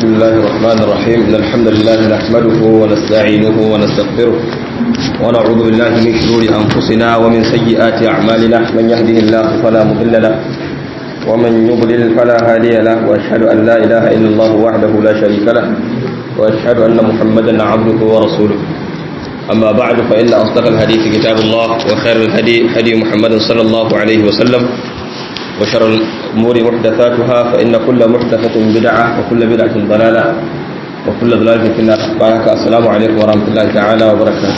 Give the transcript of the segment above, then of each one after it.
بسم الله الرحمن الرحيم إن الحمد لله نحمده ونستعينه ونستغفره ونعوذ بالله من شرور أنفسنا ومن سيئات أعمالنا من يهده الله فلا مضل له ومن يضلل فلا هادي له وأشهد أن لا إله إلا الله وحده لا شريك له وأشهد أن محمدا عبده ورسوله أما بعد فإن أصدق الحديث كتاب الله وخير الهدي هدي محمد صلى الله عليه وسلم وشر الأمور محدثاتها فإن كل محدثة بدعة وكل بدعة ضلالة وكل ضلالة في النار بارك السلام عليكم ورحمة الله تعالى وبركاته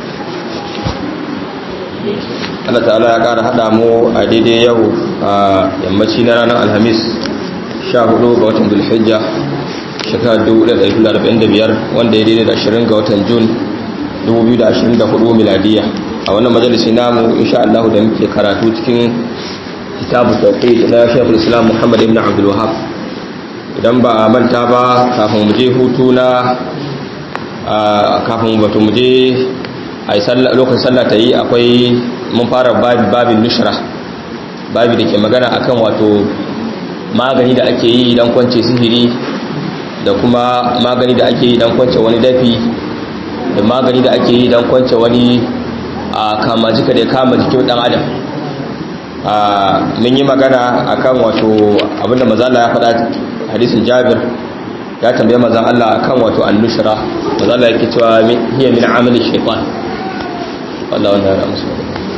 Allah ta'ala ya ƙara haɗa mu a daidai yau a yammaci na ranar alhamis 14 ga watan dulhijja shekarar 1445 wanda ya daidai da 20 ga watan jun 2024 miladiya a wannan majalisi namu insha Allah da muke karatu cikin kitabu tauhid na Sheikhul Islam Muhammad ibn Abdul Wahhab idan ba manta ba kafin mu je hutu na kafin wato mu je ai sallah lokacin sallah ta yi akwai mun fara babin nushra babi da ke magana akan wato magani da ake yi idan kwance sihiri da kuma magani da ake yi idan kwance wani dafi da magani da ake yi idan kwance wani a kama jika da ya kama jikin dan adam mun yi magana akan wato abinda mazala ya faɗa hadisin jabir ya tambaye mazan Allah akan wato annushra mazala yake cewa hiya min amali shaytan wallahi wannan ya musu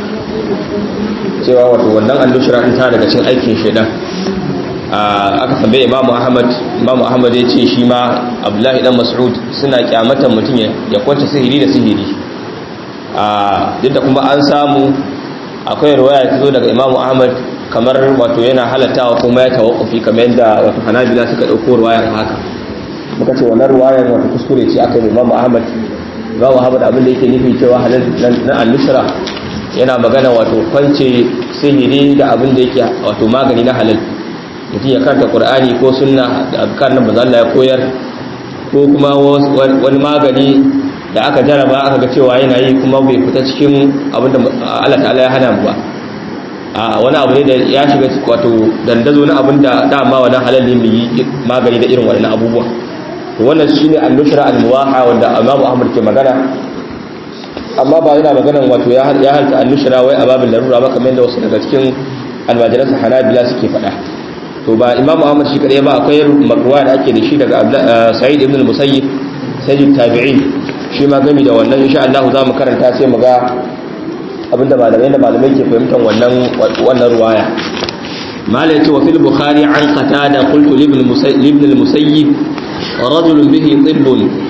cewa wato wannan annushra din ta daga cikin aikin shaytan aka tambaye Imam Ahmad Imam Ahmad ya ce shi ma Abdullahi dan Mas'ud suna kyamatan mutum ya kwanta sihiri da sihiri duk da kuma an samu akwai ruwaya ta zo daga imamu ahmad kamar wato yana halattawa kuma ya tawakkufi kamar yadda wato hanabila suka ɗauko ruwayar haka muka ce wannan ruwayar wato kuskure ce aka yi imamu ahmad imamu ahmad abin da yake nufi cewa halal na annushra yana magana wato kwance sihiri da abin da yake wato magani na halal mutum ya karanta qur'ani ko sunna da azkar na bazalla ya koyar ko kuma wani magani da aka jaraba aka ga cewa yana yi kuma bai fita cikin abinda Allah ta'ala ya hana mu ba a wani abu ne da ya shiga wato dandazo na abinda dama wani halal ne mu yi magani da irin wannan abubuwa to wannan shine al-nushra al-muwaha wanda Imam Ahmad ke magana amma ba yana maganan wato ya ya halta al-nushra wai a babin larura ba kamar yadda wasu daga cikin almajiransa Hanabila suke faɗa to ba Imam Ahmad shi kadai ba akwai makruwa da ake da shi daga Sa'id ibn al-Musayyib sayyid tabi'in shi ma gami da wannan insha Allah za mu karanta sai mu ga abinda malamai da malamai ke fahimtar wannan wannan ruwaya malai ce wa fil bukhari an qatada qultu li ibn ibn al-musayyib rajul bihi tibb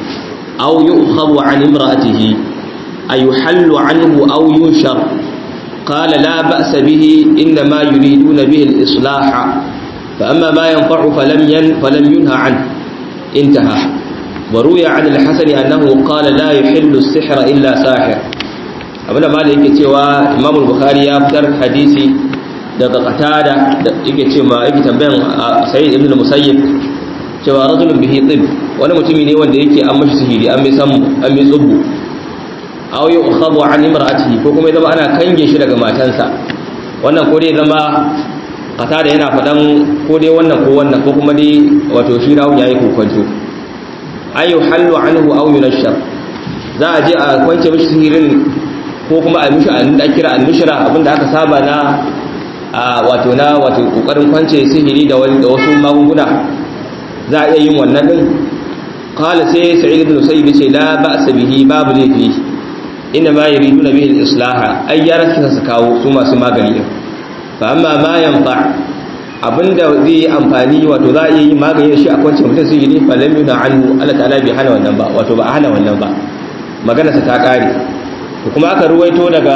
aw yu'khadhu an imra'atihi ayuhallu anhu aw yunshar قال لا بأس به إنما يريدون به الإصلاح فأما ما ينفع فلم ين فلم ينهى عنه انتهى وروي عن الحسن أنه قال لا يحل السحر إلا ساحر abinda ma da yake cewa imam bukhari ya fitar hadisi daga qatada da yake cewa yake tambayan sayyid ibn musayyib cewa rajulun bihi tib wani mutumi ne wanda yake an mashi sihiri an mai sammu an mai tsubbu aw yu'khadhu an imra'atihi ko kuma ya zama ana kange shi daga matansa wannan ko dai zama qatada yana fadan ko dai wannan ko wannan ko kuma dai wato shi rawun yayi kokonto ayu hallu anhu aw yunashar za a je a kwance mishi sihirin ko kuma a mishi an da kira an-nushra abinda aka saba na wato na wato kokarin kwance sihiri da wani da wasu magunguna za a iya yin wannan din qala sai sa'id ibn sayyid ce la ba'sa bihi babu laifi inna ma yuriduna bihi al-islaha ay yara kisa su kawo su masu magani din fa amma ma yanfa abinda zai yi amfani wato za a iya yi magani da shi a kwance mutum su yi ne falam yuna anhu Allah ta'ala bai hana wannan ba wato ba a hana wannan ba magana sa ta kare to kuma aka ruwaito daga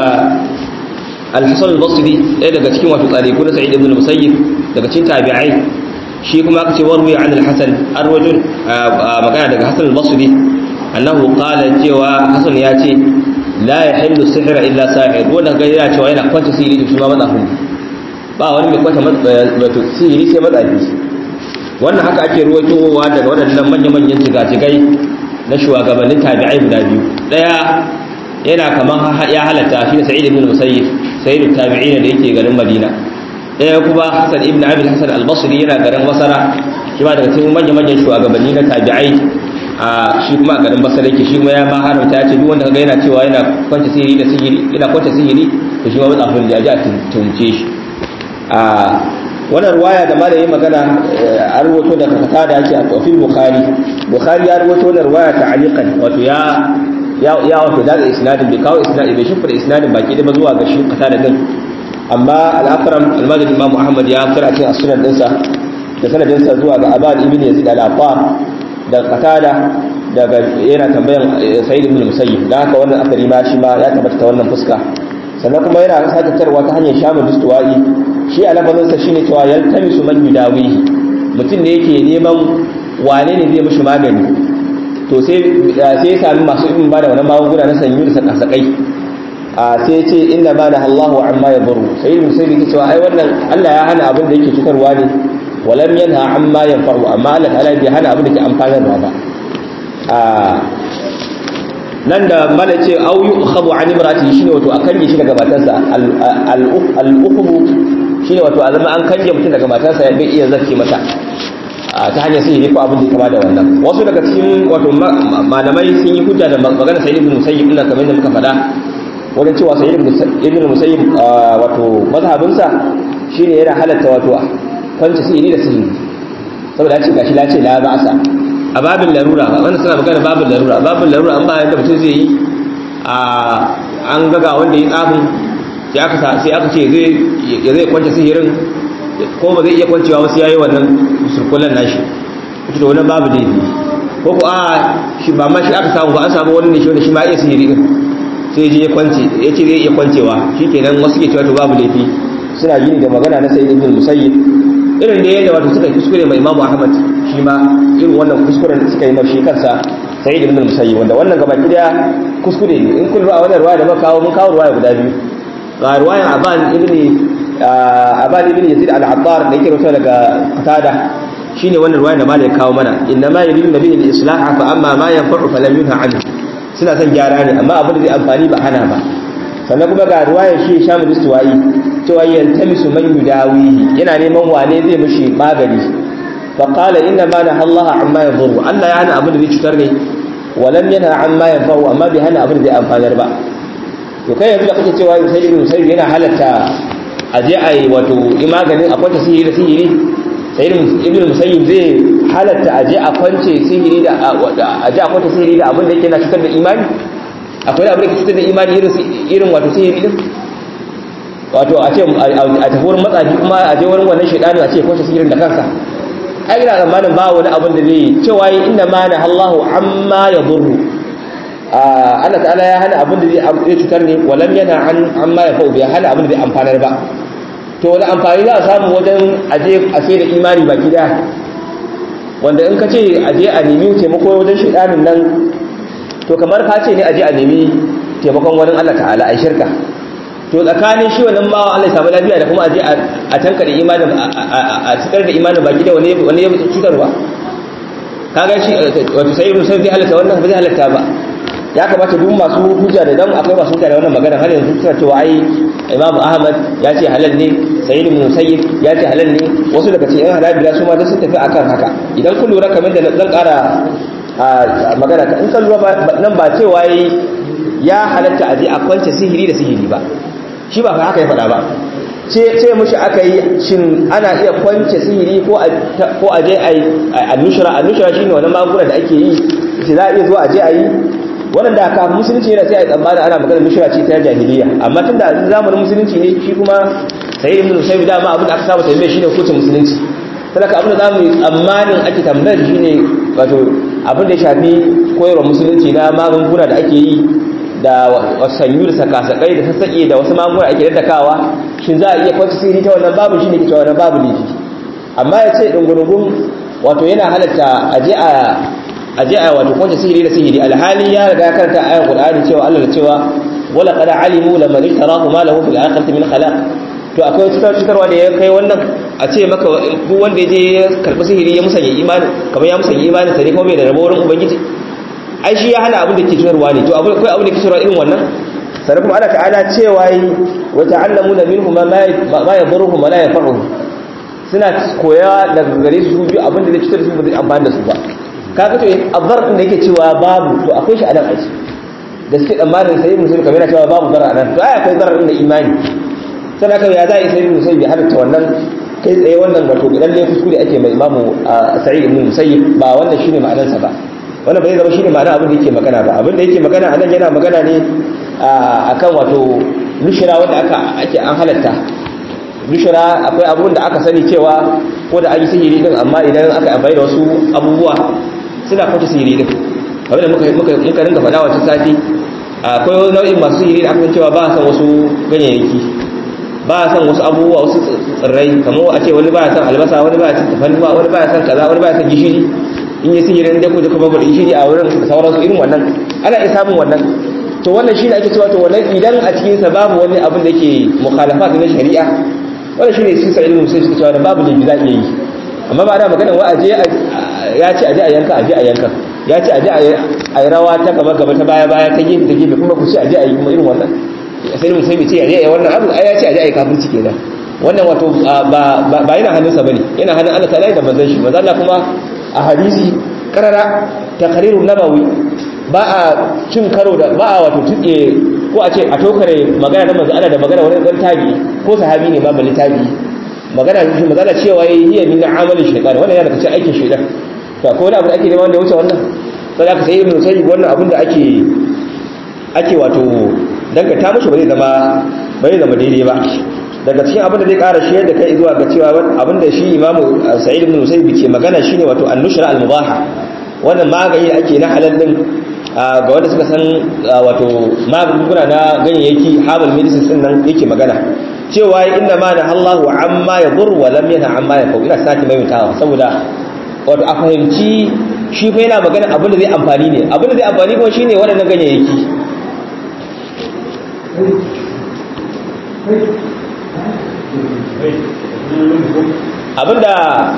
al-Hasan al-Basri ɗaya daga cikin wato tsariku na Sa'id ibn al-Musayyib daga cikin tabi'ai shi kuma aka ce warwi an al-Hasan arwajun magana daga Hasan al-Basri annahu qala cewa Hasan ya ce la yahillu sihra illa sahir wanda ga yana cewa yana kwance sihiri shi ma matsafin ba wani mai kwata wato sihiri sai matsafi wannan haka ake ruwaitowa daga waɗannan manya-manyan jigajigai na shugabannin tabi'ai guda biyu ɗaya yana kaman ya halatta shi da sa'id ibn musayyib sayyidut tabi'in da yake garin madina ɗaya kuma hasan ibn abi hasan al-basri yana garin basara shi ma daga cikin manyan manyan shugabanni na tabi'ai a shi kuma a garin basra yake shi kuma ya ma haramta ya ce duk wanda kaga yana cewa yana kwance sihiri da sihiri yana kwance sihiri to shi ma matsafin da ya ji a tunce shi a wannan ruwaya da malamin magana a rubuto da kaka da yake a tofin bukhari bukhari ya rubuto wannan ruwaya ta'aliqan wato ya ya ya wato da isnadin bai kawo isnadin bai shimfida isnadin baki da ba zuwa ga shi kata da din amma al-akram al-madani imam ahmad ya fara cikin sunan dinsa da sanadin sa zuwa ga aban ibn yazid al-affar da qatada daga yana tambayan sayyid ibn musayyib da haka wannan asali ma shi ma ya tabbata ta wannan fuska sannan kuma yana sake tarwa ta hanyar shamu dustuwa'i shi a labarinsa shine cewa yaltamisu man yudawihi mutum ne yake neman wane ne zai mishi magani to sai sai ya sami masu ibn bada wannan magunguna na sanyu da sakasakai a sai ce inna bana Allahu amma yadurru sai mun sai yake cewa ai wannan Allah ya hana abin da yake cutarwa ne walam yanha amma yanfa'u amma Allah ta'ala bai hana abin da ke amfanarwa ba a nan da mala ce au yukhadu an imrati shine wato a kange shi daga matarsa al-ukhbu shine wato a zama an kange mutum daga matarsa ya bai iya zarki mata ta hanyar sihiri ko abin da kama da wannan wasu daga cikin wato malamai sun yi hujja da magana sayyid ibn musayyib ina kamar yadda muka faɗa wajen cewa sayyid ibn musayyib wato mazhabinsa shine yana halatta wato kwanci sihiri da sihiri saboda ya ce gashi la ce la ba'asa a babin larura wanda suna magana babin larura babin larura an bayan da mutum zai yi a an gaga wanda ya tsafin sai aka sai aka ce zai ya zai kwance sihirin ko ba zai iya kwancewa wasu yayi wannan surkullan nashi ita da wannan babu dai ko ko a shi ba ma shi aka samu ba an samu wani ne shi wanda shi ma iya sihiri din sai je ya kwance ya ce zai iya kwancewa shikenan wasu ke cewa to babu laifi suna gini da magana na sayyid ibn musayyib irin da yadda wato suka kuskure mai imamu ahmad shi ma irin wannan kuskuren da suka yi mashi kansa sai da ibn musayyib wanda wannan gaba daya kuskure ne in kun ruwa wannan ruwaya da muka kawo mun kawo ruwaya guda biyu ga ruwayan aban ibn aban ibn yazid al-attar da yake rawaito daga qatada shine wannan ruwaya da malai kawo mana inna ma yuridu nabiy al-islah fa amma ma yanfa'u falam yunha anhu suna son gyara ne amma abin da zai amfani ba hana ba sannan kuma ga ruwayar shi shamu istiwa'i cewa yaltamisu man yudawihi yana neman wane zai mishi magani fa qala inna ma naha Allah amma yadhurru Allah ya hana abin da zai cutar ne walam yana amma yanfa'u amma bai hana abin da zai amfanar ba to kai yanzu da kake cewa sai ibn sayyid yana halatta a je a yi wato maganin a kwance sihiri da sihiri sai ibn musayyib zai halatta a je a kwance sihiri da a je a kwance sihiri da abin da yake na cutar da imani akwai abin da ke cutar da imani irin wato sihiri din wato a ce a tafi wurin matsafi kuma a je wurin wannan shaidanin a ce kwashe sihirin da kansa ai ina tsammanin ba wani abin da zai cewa yi inda ma na Allahu amma ya zurru Allah ta'ala ya hana abin da zai cutar ne walam yana amma ya fa'u bai hana abin da zai amfanar ba to wani amfani za a samu wajen aje a sai da imani baki daya wanda in ka ce aje a nemi taimako wajen shaidanin nan to kamar ka ce ne aje a nemi taimakon wani Allah ta'ala a shirka to tsakanin shi wannan bawa Allah ya samu lafiya da kuma aje a tanka da imanin a cikar da imanin baki da wani wani ya cutarwa kaga shi wato sai ibn sai zai halatta wannan ba zai halatta ba ya kamata duk masu hujja da dan akwai masu hujja da wannan magana har yanzu suna cewa ai Imam Ahmad ya ce halal ne Sayyid ibn Musayyib ya ce halal ne wasu daga cikin Hanabila su ma da sun tafi akan haka idan kun lura kamar da zan ƙara magana in kan lura nan ba cewa ya halatta aje a kwance sihiri da sihiri ba shi ba haka ya faɗa ba ce mushi aka yi shin ana iya kwance sihiri ko a je a yi annushira annushira shi ne wani magunguna da ake yi ce za a iya zuwa a je a yi waɗanda aka musulunci yana sai a yi tsammanin ana magana nushira ce ta jahiliya amma tun da zamanin musulunci ne shi kuma sai ibn sai dama abin da aka saba tambaye shi ne hukuncin musulunci sadaka abin da za mu yi tsammanin ake tambayar shi ne wato abin da ya shafi koyarwa musulunci na magunguna da ake yi da sanyu da sakasakai da sassaƙe da wasu magunguna ake daddakawa shin za a iya kwanci sihiri ta wannan babu shi ne ke cewa wannan babu laifi amma ya ce ɗungurungun wato yana halatta a je a wato kwanci sihiri da sihiri alhali ya riga karanta ayan qur'ani cewa Allah da cewa wala qad alimu lamman ishtarahu ma lahu fil akhirati min khalaq to akwai cutarwa da ya kai wannan a ce maka duk wanda ya je ya karɓi sihiri ya musanya imani kamar ya musanya imani sai kuma bai da rabo wurin ubangiji ai shi ya hana abin da ke cutarwa ne to akwai abin da ke cutarwa irin wannan sannan kuma Allah ta'ala cewa yi wa ta'allamuna minhu ma ma yadurruhum wa la yanfa'uhum suna koya daga gare su biyu abinda zai cutar da su ba zai amfani da su ba kaga to azar din da yake cewa babu to akwai shi a nan aiki da suke tsammanin sai musulmi kamar yana cewa babu zarar nan to ai akwai zarar din da imani sannan kai ya za a yi sai musulmi ya halatta wannan kai tsaye wannan wato idan ne kuskure ake mai imamu sa'id ibn musayyib ba wannan shine ma'anarsa ba wannan ba zai zama shine ma'ana abin da yake magana ba abin da yake magana anan yana magana ne akan wato nushira wanda aka ake an halatta nushira akwai abun da aka sani cewa ko da an yi sihiri din amma idan aka amfani da wasu abubuwa suna kwace sihiri din kamar da muka muka muka ringa faɗa wata sati akwai wani nau'in masu sihiri da aka san cewa ba a san wasu ganyayyaki ba a san wasu abubuwa wasu tsirrai kamar a ce wani ba a san albasa wani ba a san tafannuwa wani ba a san kaza wani ba a san gishiri in yi sihirin da ku da kuma bada gishiri a wurin da sauransu irin wannan ana iya samun wannan to wannan shi ne ake cewa to wannan idan a cikin sa babu wani abin da yake mukhalafa na shari'a wannan shi ne sun sa ilimin sai suka cewa da babu laifi za a iya yi amma ba da magana wa aje ya ce aje a yanka aje a yanka ya ce aje a yi rawa ta gaba gaba ta baya baya ta gefe ta gefe kuma ku ce aje a yi irin wannan sai mun sai mu ce aje a yi wannan abu ai ya ce aje a yi kafirci kenan wannan wato ba yana hannunsa bane yana hannun Allah ta'ala da manzon shi manzon Allah kuma a hadisi karara taqrirun nabawi ba a cin karo da ba a wato tuke ko a ce a tokare magana da manzo Allah da magana wani dan tabi ko sahabi ne ma bali tabi magana shi magana cewa yayi hiya min amali shaytan wannan yana daga cikin aikin shaytan to akwai wani abu da ake nema wanda ya wuce wannan sai aka sai ibnu sayyid wannan abin da ake ake wato dangata mushi ba zai zama ba zai zama daidai ba daga cikin abin da zai ƙara shiyar da kai zuwa ga cewa abin da shi imamu sa'id ibn musayyib ke magana shine wato an-nushra al-mubaha wannan magani da ake na halal din ga wanda suka san wato magunguna na ganyayyaki herbal medicine din nan yake magana cewa inna ma nahallahu amma yadur wa lam yanha amma yafu ina sati mai mutawa saboda wato a fahimci shi fa yana magana abin da zai amfani ne abin da zai amfani kuma shine waɗannan ganyayyaki abinda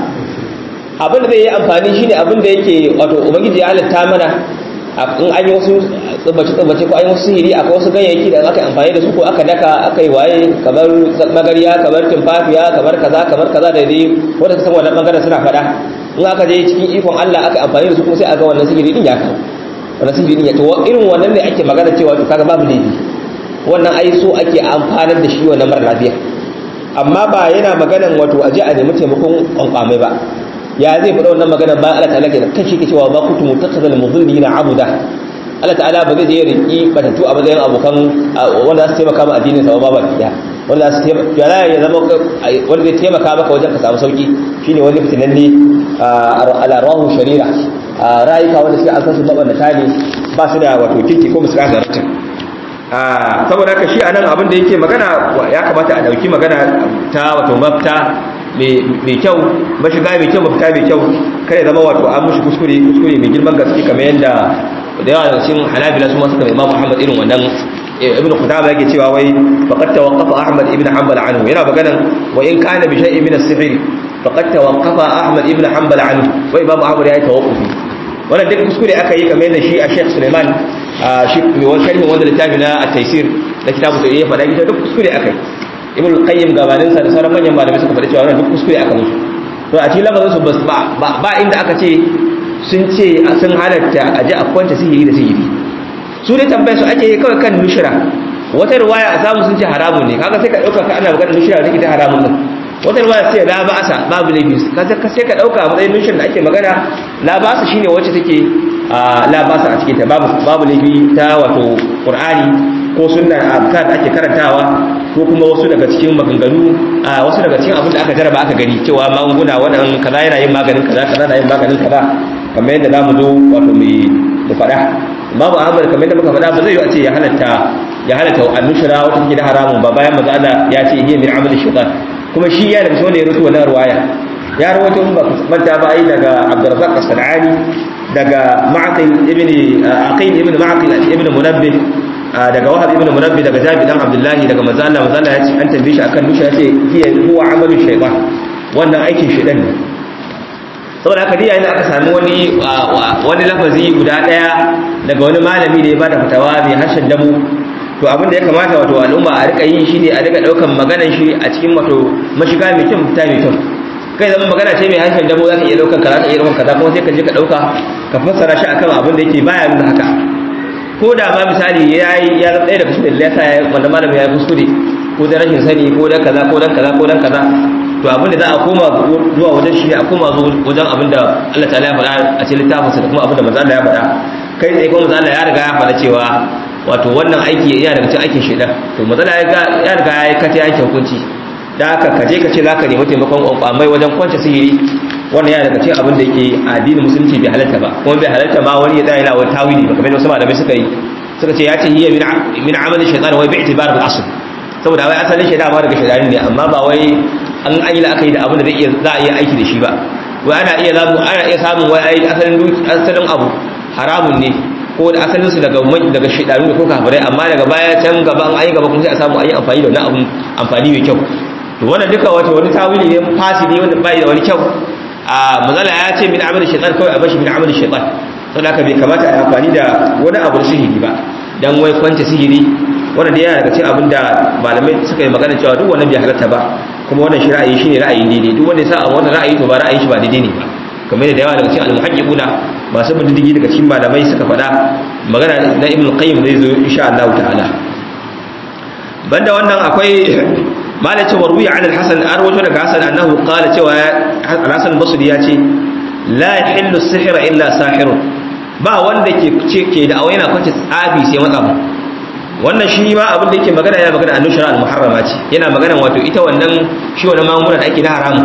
abinda zai yi amfani shine abinda yake wato ubangiji ya halatta mana in an yi wasu tsubbace tsubbace ko an yi wasu sihiri akwai wasu ganyayyaki da aka amfani da su ko aka daka aka yi waye kamar magariya kamar tumfafiya kamar kaza kamar kaza da dai wanda ka san wannan bangaren suna faɗa in aka je cikin ikon Allah aka amfani da su kuma sai aga wannan sihiri din ya kawo wannan sihiri din ya to irin wannan ne ake magana cewa to kaga babu laifi wannan ai so ake amfanar da shi wannan mara lafiya amma ba yana maganan wato aje a nemi taimakon kwankwamai ba ya zai faɗa wannan magana ba Allah ta'ala ke kashi ke cewa ba kutu mutakhadhal mudhillina abuda Allah ta'ala ba zai je riki batatu a matsayin abokan wanda za su taimaka ma addinin sa ba ba kiya wanda za su taimaka ya ya zama wanda zai taimaka maka wajen ka samu sauki shine wani fitinanne ala rahu sharira rayuka wanda suke an san su mabannata ne ba su da wato kirki ko musu kasa ratin saboda haka shi anan abin da yake magana ya kamata a dauki magana ta wato mafita mai kyau mashiga mai kyau mafita mai kyau kare zama wato an mushi kuskure kuskure mai girman gaske kamar yadda da yawa daga cikin hanabila su masu kamar imam muhammad irin wannan ibn qudama yake cewa wai faqad tawaqqafa ahmad ibn hanbal anhu yana maganan wa in kana bi shay'in min as-sihr faqad tawaqqafa ahmad ibn hanbal anhu wa imam ahmad ya yi tawaqqufi wannan duk kuskure aka yi kamar yadda shi a sheikh suleiman shi wani sharhin wanda littafi na at-taysir da kitabu da ya faɗa ita duk kuskure aka yi ibn al-qayyim gabanin sa da sauran manyan malamai suka faɗi cewa wannan duk kuskure aka musu to a cikin lamarin su ba ba inda aka ce sun ce sun halatta a ji a kwanta sihiri da sihiri su dai tambayar su ake kawai kan nushra wata riwaya a samu sun ce haramun ne kaga sai ka dauka ka ana magana nushra da ita haramun din wata riwaya sai la ba'asa babu laifi kaga sai ka dauka a matsayin nushra da ake magana la ba'asa shine wacce take la ba'asa a cikin ta babu babu laifi ta wato qur'ani ko sunnar azkar da ake karantawa ko kuma wasu daga cikin maganganu wasu daga cikin abin da aka jaraba aka gani cewa magunguna waɗannan kaza yana yin maganin kaza kaza na yin maganin kaza kamar yadda zamu zo wato mai da faɗa babu ahmad kamar yadda muka faɗa ba zai yi a ce ya halatta ya halatta annushra wata take da haramun ba bayan maza Allah ya ce hiya min amali shaytan kuma shi ya daga cikin wanda ya rubuta wannan ruwaya ya rawaito ba manta ba ai daga Abdurrazzaq as-Sanani daga Ma'qil ibn Aqil ibn Ma'qil ibn Munabbih daga Wahab ibn Munabbih daga Jabir dan Abdullahi daga manzo Allah manzo Allah ya ce an tambaye shi akan nushra ce hiya huwa amalu shaytan wannan aikin shaytan ne saboda haka diya ina aka sami wani wani lafazi guda daya daga wani malami da ya bada fatawa mai harshen damu to abin da ya kamata wato al'umma a rika yi shine a rika daukan maganar shi a cikin wato mashiga mai kyau fita mai kyau kai zama magana ce mai harshen damo za ka iya ɗaukan kaza ka iya ɗaukan kaza kuma sai ka je ka ɗauka ka fassara shi akan abin da yake baya nuna haka ko da ma misali ya yi ya zama ɗaya daga cikin da ya sa ya wanda malami ya yi kuskure ko da rashin sani ko dan kaza ko dan kaza ko dan kaza to abin da za a koma zuwa wajen shi a koma wajen abin da Allah ta'ala ya faɗa a cikin littafinsa da kuma abin da manzo Allah ya faɗa kai tsaye kuma manzo Allah ya riga ya faɗa cewa wato wannan aiki yana daga cikin aikin shedan to manzo Allah ya riga ya kace yanke hukunci da haka ka je ka ce zaka nemi taimakon kwamai wajen kwance sihiri wannan yana daga cikin abin da yake addinin musulunci bai halatta ba kuma bai halatta ma wani ya tsaya yana wani tawili ba kamar wasu malamai suka yi suka ce ya ce hiya min amali shaytan wa bi i'tibar al asl saboda wai asalin shaytan ma daga shaytan ne amma ba wai an an yi la'akari da abin da zai iya za a iya aiki da shi ba wai ana iya zamu ana iya samun wai ai asalin asalin abu haramun ne ko da asalin su daga daga shaytanu da ko kafirai amma daga baya can gaba an ayi gaba kuma sai a samu ayi amfani da wani abu amfani mai kyau to wannan duka wato wani tawili ne fasidi wanda bai da wani kyau a mazala ya ce min amal shaytan kawai a bashi min amal shaytan saboda haka bai kamata a amfani da wani abu sihiri ba dan wai kwanta sihiri wannan da yana daga cikin abin da malamai suka yi magana cewa duk wannan bai halatta ba kuma wannan shi ra'ayi shine ra'ayin daidai duk wanda ya sa a wannan ra'ayi to ba ra'ayin shi ba daidai ne ba kamar da yawa daga cikin al-muhaqqiquna masu bin diddigi daga cikin malamai suka faɗa magana na ibn qayyim zai zo insha Allah ta'ala banda wannan akwai mala ce warwi an al-hasan an rawaito daga hasan annahu qala cewa al-hasan basri ya ce la yahillu sihra illa sahirun ba wanda ke ce ke da yana kwace tsafi sai matsafa wannan shi ma abin da yake magana yana magana annushara al-muharrama ce yana magana wato ita wannan shi wannan magunguna da ake na haramu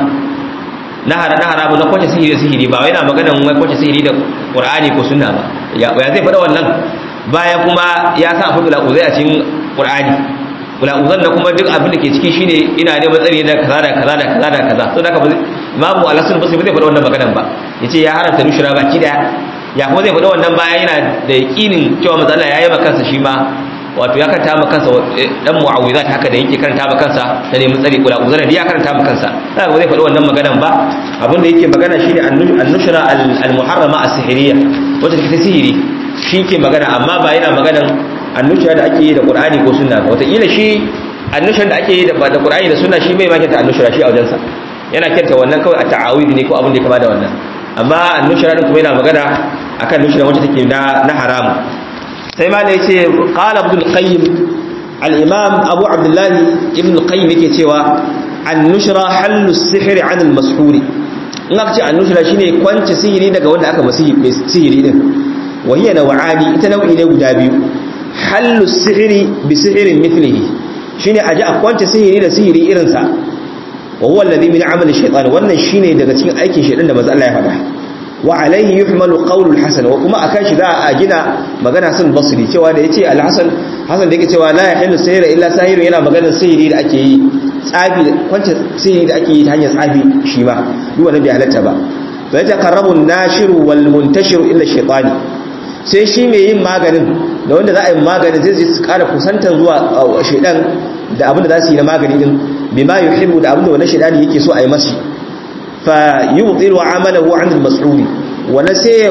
na hara na haramu na kwace sihiri da sihiri ba yana magana wai kwace sihiri da qur'ani ko sunna ba ya zai faɗa wannan bayan kuma ya sa abu da uzai a cikin qur'ani ula'uzan da kuma duk abin da ke ciki shine ina neman tsari da kaza da kaza da kaza da kaza so da haka imamu al-hasan basri ba zai faɗa wannan maganan ba yace ya haramta nushra baki daya ya kuma zai faɗa wannan bayan yana da yaqinin cewa manzo Allah ya yi maka kansa shi ma wato ya karanta maka kansa dan mu'awizat haka da yake karanta maka kansa da neman tsari ula'uzan da ya karanta maka kansa da ba zai faɗa wannan maganan ba abin da yake magana shine an-nushra al-muharrama as-sihiriyya wata take sihiri shi ke magana amma ba yana maganan annusha da ake yi da qur'ani ko sunna ba wataƙila shi annushan da ake yi da qur'ani da sunna shi bai ma kyanta annushra shi a wajensa yana kyanta wannan kawai a ta'awidi ne ko abin da ya kama da wannan amma annushra din kuma yana magana akan nushra wacce take na na haram sai ma da yace qala ibn al-qayyim al-imam abu abdullah ibn al-qayyim yake cewa annushra hallu as-sihr 'an al-mashhur in aka ce annushra shine kwance sihiri daga wanda aka masihi sihiri din wa hiya naw'ani ita nau'i ne guda biyu hallu sihiri bi sihirin mithlihi shine aji a kwance sihiri da sihiri irinsa wa huwa alladhi min amali shaytan wannan shine daga cikin aikin shaytan da manzo Allah ya faɗa wa alaihi yuhmalu qawlu al-hasan wa kuma akan shi za a gina magana sun basri cewa da yace al-hasan hasan da yake cewa la yahillu sihira illa sahirun yana maganar sihiri da ake yi tsafi kwance sihiri da ake yi ta hanyar tsafi shi ma duk wannan bai halatta ba fa yataqarrabu an-nashiru wal muntashiru illa shaytani sai shi mai yin maganin da wanda za a yi maganin zai zai su kara kusantar zuwa shaidan da abinda za su yi na magani din bi ma yuhibbu da abinda wannan shaidani yake so a yi mashi fa yubtilu amalahu an al-mas'uli wannan sai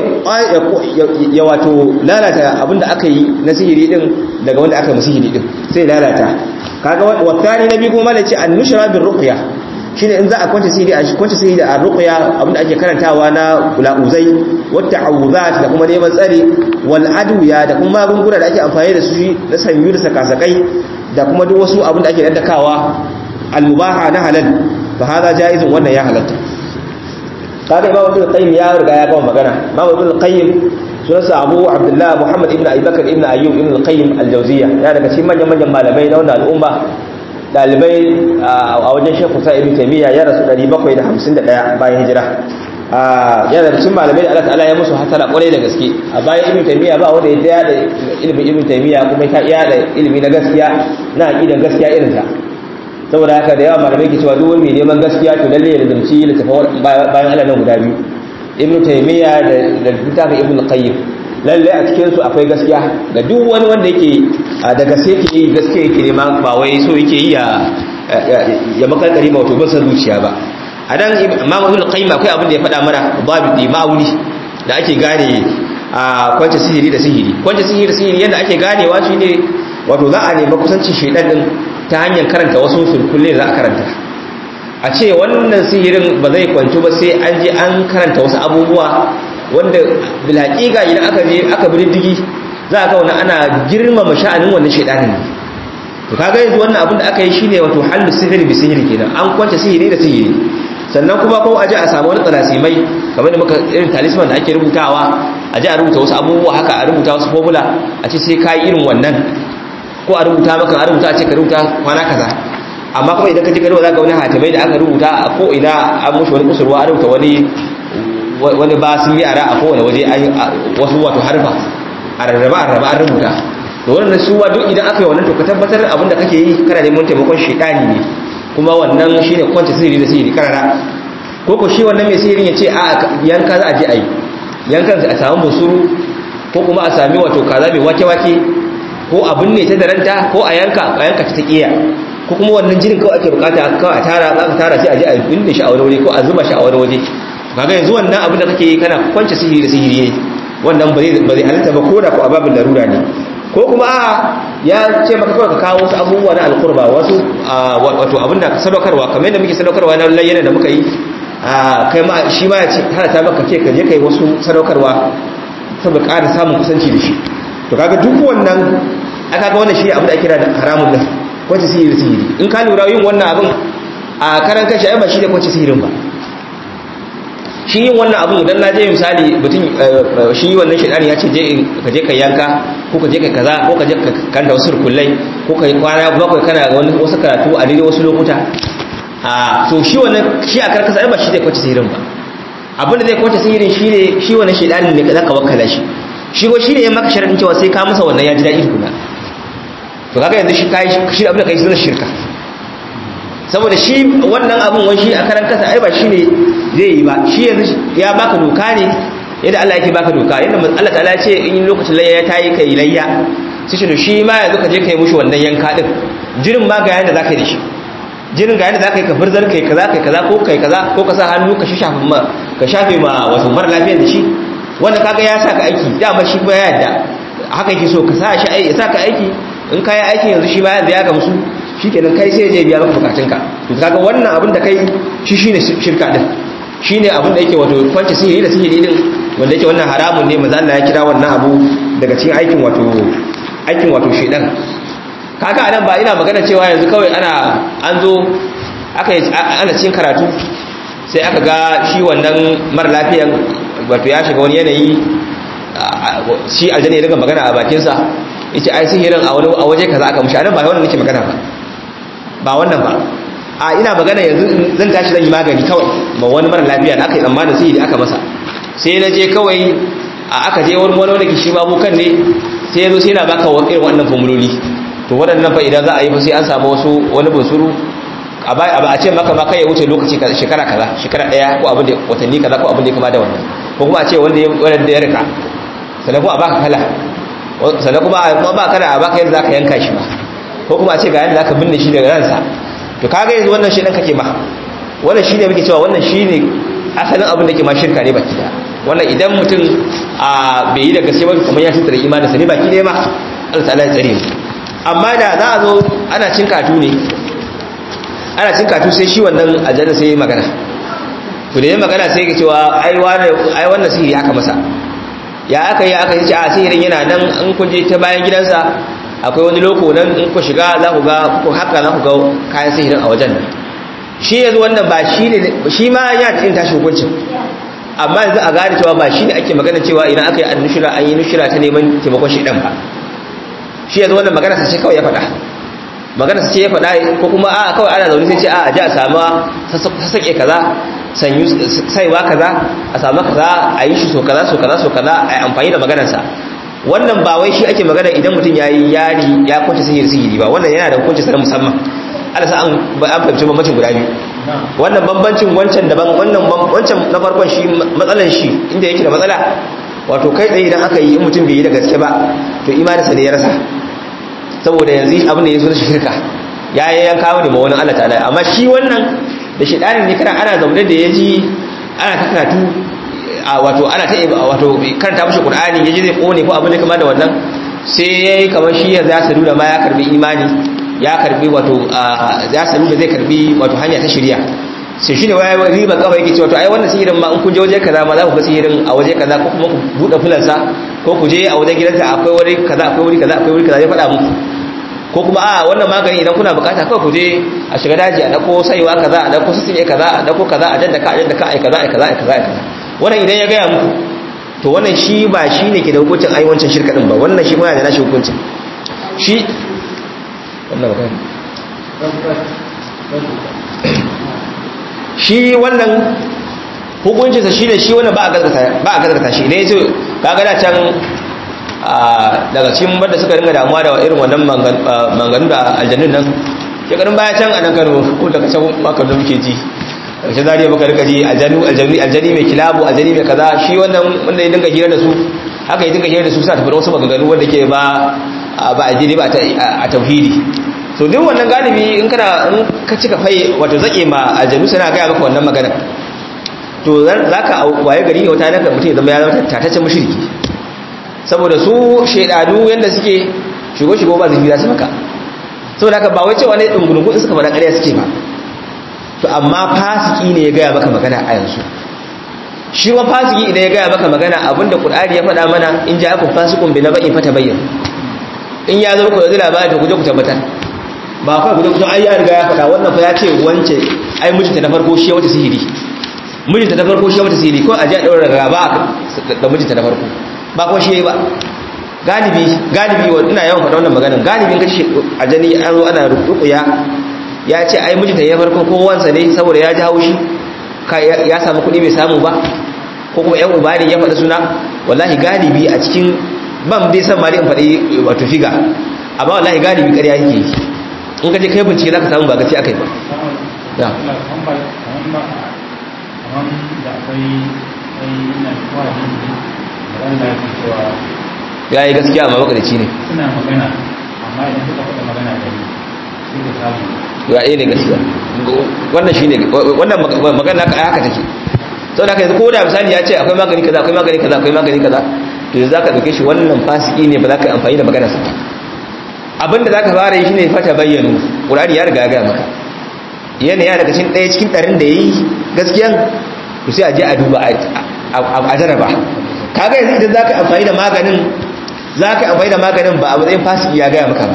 ya wato lalata abinda aka yi na sihiri din daga wanda aka yi sihiri din sai lalata kaga wasani nabi kuma malaci an-nushra bir ruqya shine in za a kwanta sihiri a kwanta sihiri da ruqya abinda ake karantawa na ulauzai wata awuzat da kuma neman tsari wal adwiya da kuma magunguna da ake amfani da su na sanyu da sakasakai da kuma duk wasu abinda ake daddakawa al mubaha na halal fa hada jaizun wannan ya halatta kaga imam ibn qayyim ya riga ya gama magana imam ibn qayyim sunansa abu abdullah muhammad ibn abubakar ibn ayyub ibn qayyim al-jawziyya ya daga cikin manyan manyan malamai na wannan al'umma dalibai a wajen shekhu sa ibn taymiya ya rasu 751 bayan hijira yana da cikin malamai da Allah ta'ala ya musu hasala kwarai da gaske a bayan ibn taymiya ba wanda ya da ilimin ibn taymiya kuma ya iya da ilimi na gaskiya na aqidan gaskiya irin ta saboda haka da yawa malamai ke cewa duk wani mai neman gaskiya to lalle ya lazumci littafin bayan Allah nan guda biyu ibn taymiya da littafin ibn qayyim lalle a cikin su akwai gaskiya ga duk wani wanda yake da gaske yake yi gaske yake nema ba wai so yake yi ya ya makalkari ba wato bisa zuciya ba a dan imam ibn qayyim akwai abin da ya faɗa mana babidi ma'auni da ake gane a kwance sihiri da sihiri kwance sihiri da sihiri yadda ake ganewa shine wato za a nemi kusancin shedan din ta hanyar karanta wasu sulkulle za a karanta a ce wannan sihirin ba zai kwanci ba sai an je an karanta wasu abubuwa wanda bilhaƙiƙa idan aka je aka bi diddigi za a ga wani ana girmama sha'anin wannan shaidanin ne to kaga yanzu wannan abin da aka yi shine wato hallu sihiri bi sihiri kenan an kwance sihiri da sihiri sannan kuma ko aje a samu wani tsalasimai kamar da muka irin talisman da ake rubutawa aje a rubuta wasu abubuwa haka a rubuta wasu formula a ce sai kai irin wannan ko a rubuta maka a rubuta a ce ka rubuta kwana kaza amma kuma idan ka ji ka rubuta ga wani hatimai da aka rubuta a ko ina an mushi wani kusurwa a rubuta wani wani ba sun yi ara a kowane waje wasu wato harfa a rarraba a rarraba an rubuta da wannan suwa duk idan aka yi wannan to ka tabbatar abin da kake yi kana neman taimakon shaidani ne kuma wannan shine kwance sihiri da sihiri karara ko ko shi wannan mai sihirin ya ce a yanka za a je a yi yankan a samu busuru ko kuma a sami wato kaza mai wake-wake ko abin ne ta daranta ko a yanka a yanka ta taƙiya ko kuma wannan jinin kawai ake bukata kawai a tara za ka tara sai a je a binne shi a wani waje ko a zuba shi a wani waje kaga yanzu wannan abin da kake yi kana kwance sihiri da sihiri ne wannan ba zai halitta ba ko da ko ababin larura ne ko kuma a ya ce maka kawai ka kawo wasu abubuwa na alkurba wasu wato abinda sadaukarwa kamar yadda muke sadaukarwa na layyana da muka yi kai ma shi ma ya ce hana ta maka ce ka je kai wasu sadaukarwa saboda ƙara samun kusanci da shi to kaga duk wannan aka ga wannan shi abin da ake kira da haramun nan kwace sihiri sihiri in ka lura yin wannan abin a karan kashi ai ba shi da kwace sihirin ba shi yin wannan abun idan na je misali mutum shi wannan shaidani ya ce je ka je ka yanka ko ka je ka kaza ko ka je ka kanta wasu rukullai ko ka yi kwana bakwai kana wani wasu karatu a daidai wasu lokuta a to shi wannan shi a karkasa ba shi zai kwace sihirin ba abin da zai kwace sihirin shi ne shi wannan shaidanin ne za ka wakala shi shi ko shi ne ya maka sharadin cewa sai ka masa wannan ya ji daɗi tukuna to kaga yanzu shi kai shi abin da kai sunan shirka saboda shi wannan abin wani shi a karan kasa ai ba shi ne zai yi ba shi yanzu ya baka doka ne yadda Allah yake baka doka yadda Allah ta'ala ce in lokacin layya ya tayi kai layya sai shi shi ma yanzu ka je kai mushi wannan yanka din jirin ma ga yanda zaka yi da shi jirin ga yanda zaka yi ka furzar kai kaza kai kaza ko kai kaza ko ka sa hannu ka shafe ma ka shafe ma wato mara lafiyar da shi wanda kaga ya saka aiki dama shi kuma ya yadda haka yake so ka sa shi aiki ya saka aiki in ka yi aiki yanzu shi ma yanzu ya gamsu shikenan kai sai je biya maka bukatunka to kaga wannan abin da kai shi shine shirka din shine abin da yake wato kwance sihiri da sihiri din wanda yake wannan haramun ne manzo Allah ya kira wannan abu daga cikin aikin wato aikin wato shedan kaga anan ba ina magana cewa yanzu kawai ana an zo aka ana cikin karatu sai aka ga shi wannan mara lafiyan wato ya shiga wani yanayi shi aljanna ya daga magana a bakinsa yace ai sihirin a wani a waje kaza aka mushi anan ba wannan nake magana ba ba wannan ba a ina magana yanzu zan tashi zan yi magani kawai ma wani mara lafiya da aka yi tsammanin sihiri aka masa sai na je kawai a aka je wani wani wanda shi babu kan ne sai yazo sai na baka irin wannan formuloli to waɗannan fa idan za a yi fa sai an samu wasu wani bunsuru a ba a ce maka ma kai ya wuce lokaci shekara kaza shekara daya ko abin da watanni kaza ko abin da ya kama da wannan ko kuma a ce wanda ya wanda ya rika sannan kuma a baka kala sannan kuma a ba kada a baka yadda zaka yanka shi ba ko kuma a ce ga yadda zaka binne shi daga ransa to kaga yanzu wannan shi dan kake ba wannan shine muke cewa wannan shine asalin abin da ke ma shirka ne baki da wannan idan mutum a bai yi da gaske ba kamar ya tsira imanin sa ne baki ne ma Allah ta'ala ya tsare mu amma da za a zo ana cin katu ne ana cin katu sai shi wannan aljanna sai ya magana to da ya magana sai ya cewa ai ai wannan sihiri aka masa ya aka yi aka ce a sihirin yana nan in kun je ta bayan gidansa akwai wani loko nan in ku shiga za ku ga ku haka za ku ga kayan sihirin a wajen nan shi yanzu wannan ba shi ne shi ma ya ta yin tashi hukuncin amma yanzu a gane cewa ba shi ne ake magana cewa idan aka yi annushira an yi nushira ta neman taimakon shi dan ba shi yanzu wannan magana sa ce kawai ya faɗa magana sa ce ya faɗa ko kuma a kawai ana zaune sai ce a a ji a sama sassaƙe kaza sanyu saiwa kaza a samu kaza a yi shi so kaza so kaza so kaza a yi amfani da maganarsa wannan ba wai shi ake magana idan mutum ya yi yari ya kwanci sihiri sihiri ba wannan yana da hukunci sa musamman ala sa an fahimci bambancin guda biyu wannan bambancin wancan daban wannan wancan na farkon shi matsalan shi inda yake da matsala wato kai tsaye idan aka yi in mutum bai yi da gaske ba to imaninsa ne ya rasa saboda yanzu abin da ya zo da shirka ya yi yanka wani ma wani Allah ta'ala amma shi wannan da shidanin ne kana ana zaune da ya ji ana ta karatu wato ana ta wato karanta mashi qur'ani ya ji zai kone ko abin da kama da wannan sai ya yi kamar shi yanzu ya sadu da ma ya karbi imani ya karbi wato ya sadu da zai karbi wato hanya ta shirya sai shine wai riba kawai yake cewa to ai wannan sihirin ma in kun je waje kaza ma za ku ga sihirin a waje kaza ko kuma ku bude fulansa ko ku je a wajen gidanta akwai wuri kaza akwai wuri kaza akwai wuri kaza ya faɗa muku ko kuma a wannan magani idan kuna bukata kawai ku je a shiga daji a dako saiwa kaza a dako sisime kaza a dako kaza a daddaka a daddaka ai kaza ai kaza ai kaza ai kaza wannan idan ya gaya muku to wannan shi ba shi ne ke da hukuncin ai wancan shirka din ba wannan shi kuma yana da nashi hukuncin shi wannan magana shi wannan hukuncinsa shi ne shi wannan ba a gaskata shi idan ya ce kaga da can daga cikin wadda suka ringa damuwa da irin wannan manganu da aljannun nan shekarun baya can a nan kano ko daga can maka da muke ji ƙarshen zariya baka rika ji aljanu aljani mai kilabu aljani mai kaza shi wannan wanda ya dinga hira da su haka ya dinga hira da su sa tafi wasu maganganu wanda ke ba ba a jini ba a tauhidi so duk wannan galibi in kana in ka cika fai wato zake ma aljanu suna gaya maka wannan magana to za ka waye gari wata naka mutum ya zama ya zama tataccen mushriki saboda su shaidanu yadda suke shigo-shigo ba zai za su maka saboda haka ba wai cewa ne ɗungulungu in suka faɗa ƙarya suke ba to amma fasiki ne ya gaya maka magana a yanzu shi ma fasiki idan ya gaya maka magana abinda ƙur'ani ya faɗa mana in ja akun fasikun bi na baƙin fata bayyan in ya zama ku yanzu labari ta guje ku tabbatar ba kawai guje ku san ai ya riga ya faɗa wannan fa ya ce wance ai mijinta na farko shi ya wata sihiri mijinta na farko shi ya wata sihiri ko a ji a ɗaura gaba da mijinta na farko ba kuma shi ba galibi galibi ina yawan faɗa wannan maganin galibin kashi a jani an zo ana rukuya ya ce ai mijinta ya farko ko wansa ne saboda ya ji haushi ya samu kuɗi bai samu ba ko kuma yan uba ne ya faɗi suna wallahi galibi a cikin ban dai san mali in faɗi wato figa amma wallahi galibi ƙarya yake yi in ka je kai bincike za ka samu ba gaci aka yi ba ya yi gaskiya amma makarici ne suna magana amma idan suka faɗa magana da ni sai ka samu ya ne gaskiya wannan shi ne wannan magana haka take sau da aka yanzu ko da misali ya ce akwai magani kaza akwai magani kaza akwai magani kaza to yanzu za ka ɗauke shi wannan fasiki ne ba za ka yi amfani da maganarsa abinda za ka fara yi shi ne fata bayyano ƙurari ya riga ya gaya maka yana ya daga cikin ɗaya cikin ɗarin da ya yi gaskiyan to sai a je a duba a jaraba kaga yanzu idan za ka amfani da maganin za ka amfani da maganin ba a matsayin fasiki ya gaya maka ba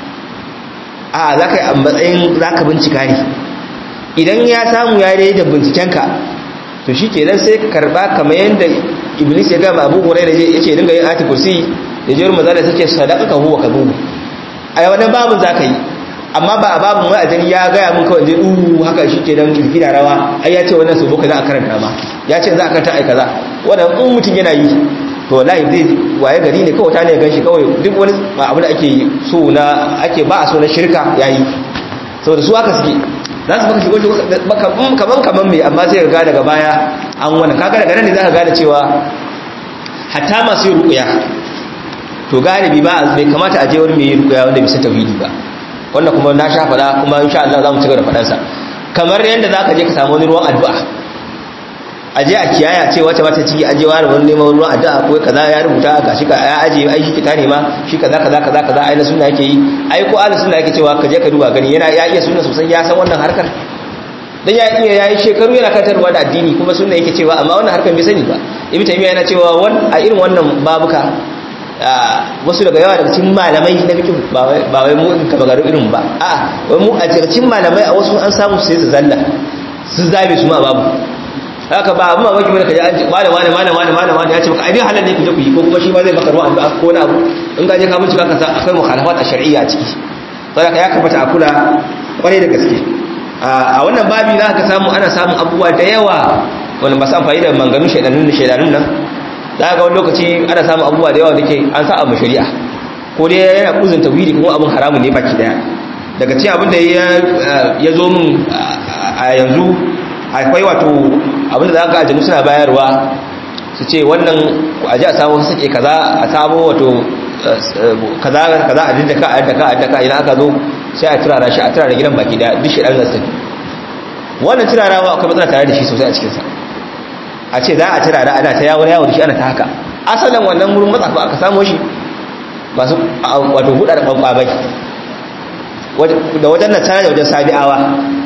a za ka yi a matsayin za ka bincika ne idan ya samu ya yi da bincikenka to shi ke nan sai ka karba kamar yadda iblis ya gama abu hurai da ya ce dinga yin ati kursi da jiyar maza da take sadaka ka huwa ka zuwa a yi wannan babin za ka yi amma ba a babin wani ajiyar ya gaya mun kawai zai uhu haka shi ke nan jiki da rawa ai ya ce wannan su boka za a karanta ma ya ce za a karanta ai kaza wannan in mutum yana yi to wallahi zai waye gari ne kawai ta ne ganshi kawai duk wani abu da ake so na ake ba a so na shirka yayi saboda su haka suke za su baka shigo shigo kaman kaman mai amma sai ga daga baya an wani kaga daga nan ne za ka gane cewa hatta masu yin rukuya to galibi ba bai kamata a je wani mai yin rukuya wanda bisa tauhidi ba wannan kuma na sha faɗa kuma insha Allah za mu ci gaba da faɗansa kamar yadda za ka je ka samu wani ruwan addu'a a je a kiyaya ce wata mata ciki an je wani wani neman ruwan addu'a ko kaza ya rubuta ga shi ka ya aje ai shi kita ne ma shi kaza kaza kaza kaza ai na sunna yake yi ai ko ahli sunna yake cewa ka je ka duba gani yana ya iya sunna sosai ya san wannan harkar dan ya iya yayi shekaru yana katarwa da addini kuma sunna yake cewa amma wannan harkar bai sani ba ibnu taymiya yana cewa a irin wannan babuka wasu daga yawa daga cikin malamai na fiqh ba wai mu in ka bagaru irin ba a'a wai mu a cikin malamai a wasu an samu sai su zalla su zabe su ma babu haka ba amma mamaki mana kaje an ce malam malam malam malam malam malam ya ce maka ai dai halal ne ku je ku yi ko kuma shi ma zai maka ruwa addu'a ko na abu in ka je ka bincika ka san akwai mukhalafat a shar'iyya a ciki saboda ya kamata a kula kwarai da gaske a wannan babi za ka samu ana samun abubuwa da yawa wanda ba su amfani da manganun shaidanun shaidanun nan za ga wani lokaci ana samun abubuwa da yawa da ke an sa abu shari'a ko dai yana kuzin tawhidi kuma abin haramun ne baki daya daga cikin abin da ya zo min a yanzu akwai wato abin da za ka aljanu suna bayarwa su ce wannan a ji a samu sake kaza a samu wato kaza kaza a daddaka a daddaka a daddaka idan aka zo sai a turara shi a turara gidan baki daya duk shi dan zasta wannan turarawa akwai matsala tare da shi sosai a cikinsa a ce za a turara ana ta yawon yawon shi ana ta haka asalin wannan wurin matsafa aka samo shi masu wato huda da ɓanɓabai da wajen na tare da wajen sabi'awa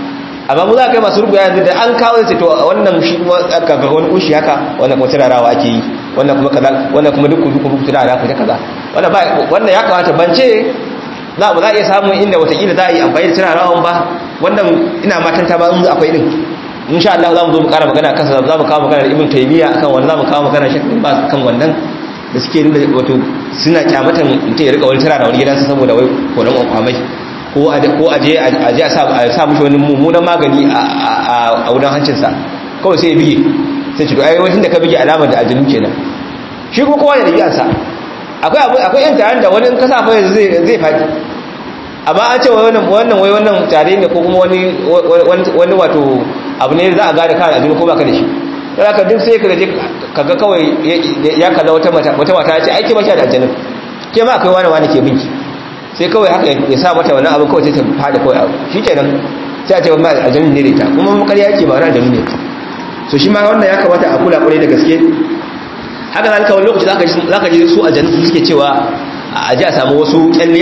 amma mu za ka yi masu rubuya yanzu da an kawo sai to wannan shi kuma ga wani kushi haka wannan kuma turarawa ake yi wannan kuma kaza wannan kuma duk duk duk turara ku ta kaza wannan ba wannan ya kamata bance za mu za iya samun inda watakila za a yi amfani da turarawan ba wannan ina matan ta ba in akwai din insha Allah za mu zo mu kara magana kansa za mu kawo magana da Ibn Taymiyyah akan wannan za mu kawo magana shi ba kan wannan da suke nuna wato suna kyamatan mutum ya rika wani turara wani gidansa saboda wai kodan kwamai ko a je a je a sa mushi wani mummunan magani a wudan hancinsa kawai sai ya bige sai ci ai wajen da ka bige alamar da aljinu kenan shi kuma kowa da ɗabi'arsa akwai akwai yan taron da wani kasa fa zai zai faɗi amma an ce wannan wannan wai wannan tare ne ko kuma wani wani wato abu ne za a gane kan aljinu ko baka da shi dan haka duk sai ka je kaga kawai ya kalla wata mata wata mata ya ce ai ke ba da aljinu ke ma akwai wani wani ke binki sai kawai haka ya sa mata wannan abin kawai sai ta fada kawai abu shi kenan sai a ce ba aljanun ne da ita kuma makar yake ba wani aljanu ne so shi ma wannan ya kamata a kula kwarai da gaske haka zalika wani lokaci za ka ji su aljanu su suke cewa a ji a samu wasu kyalle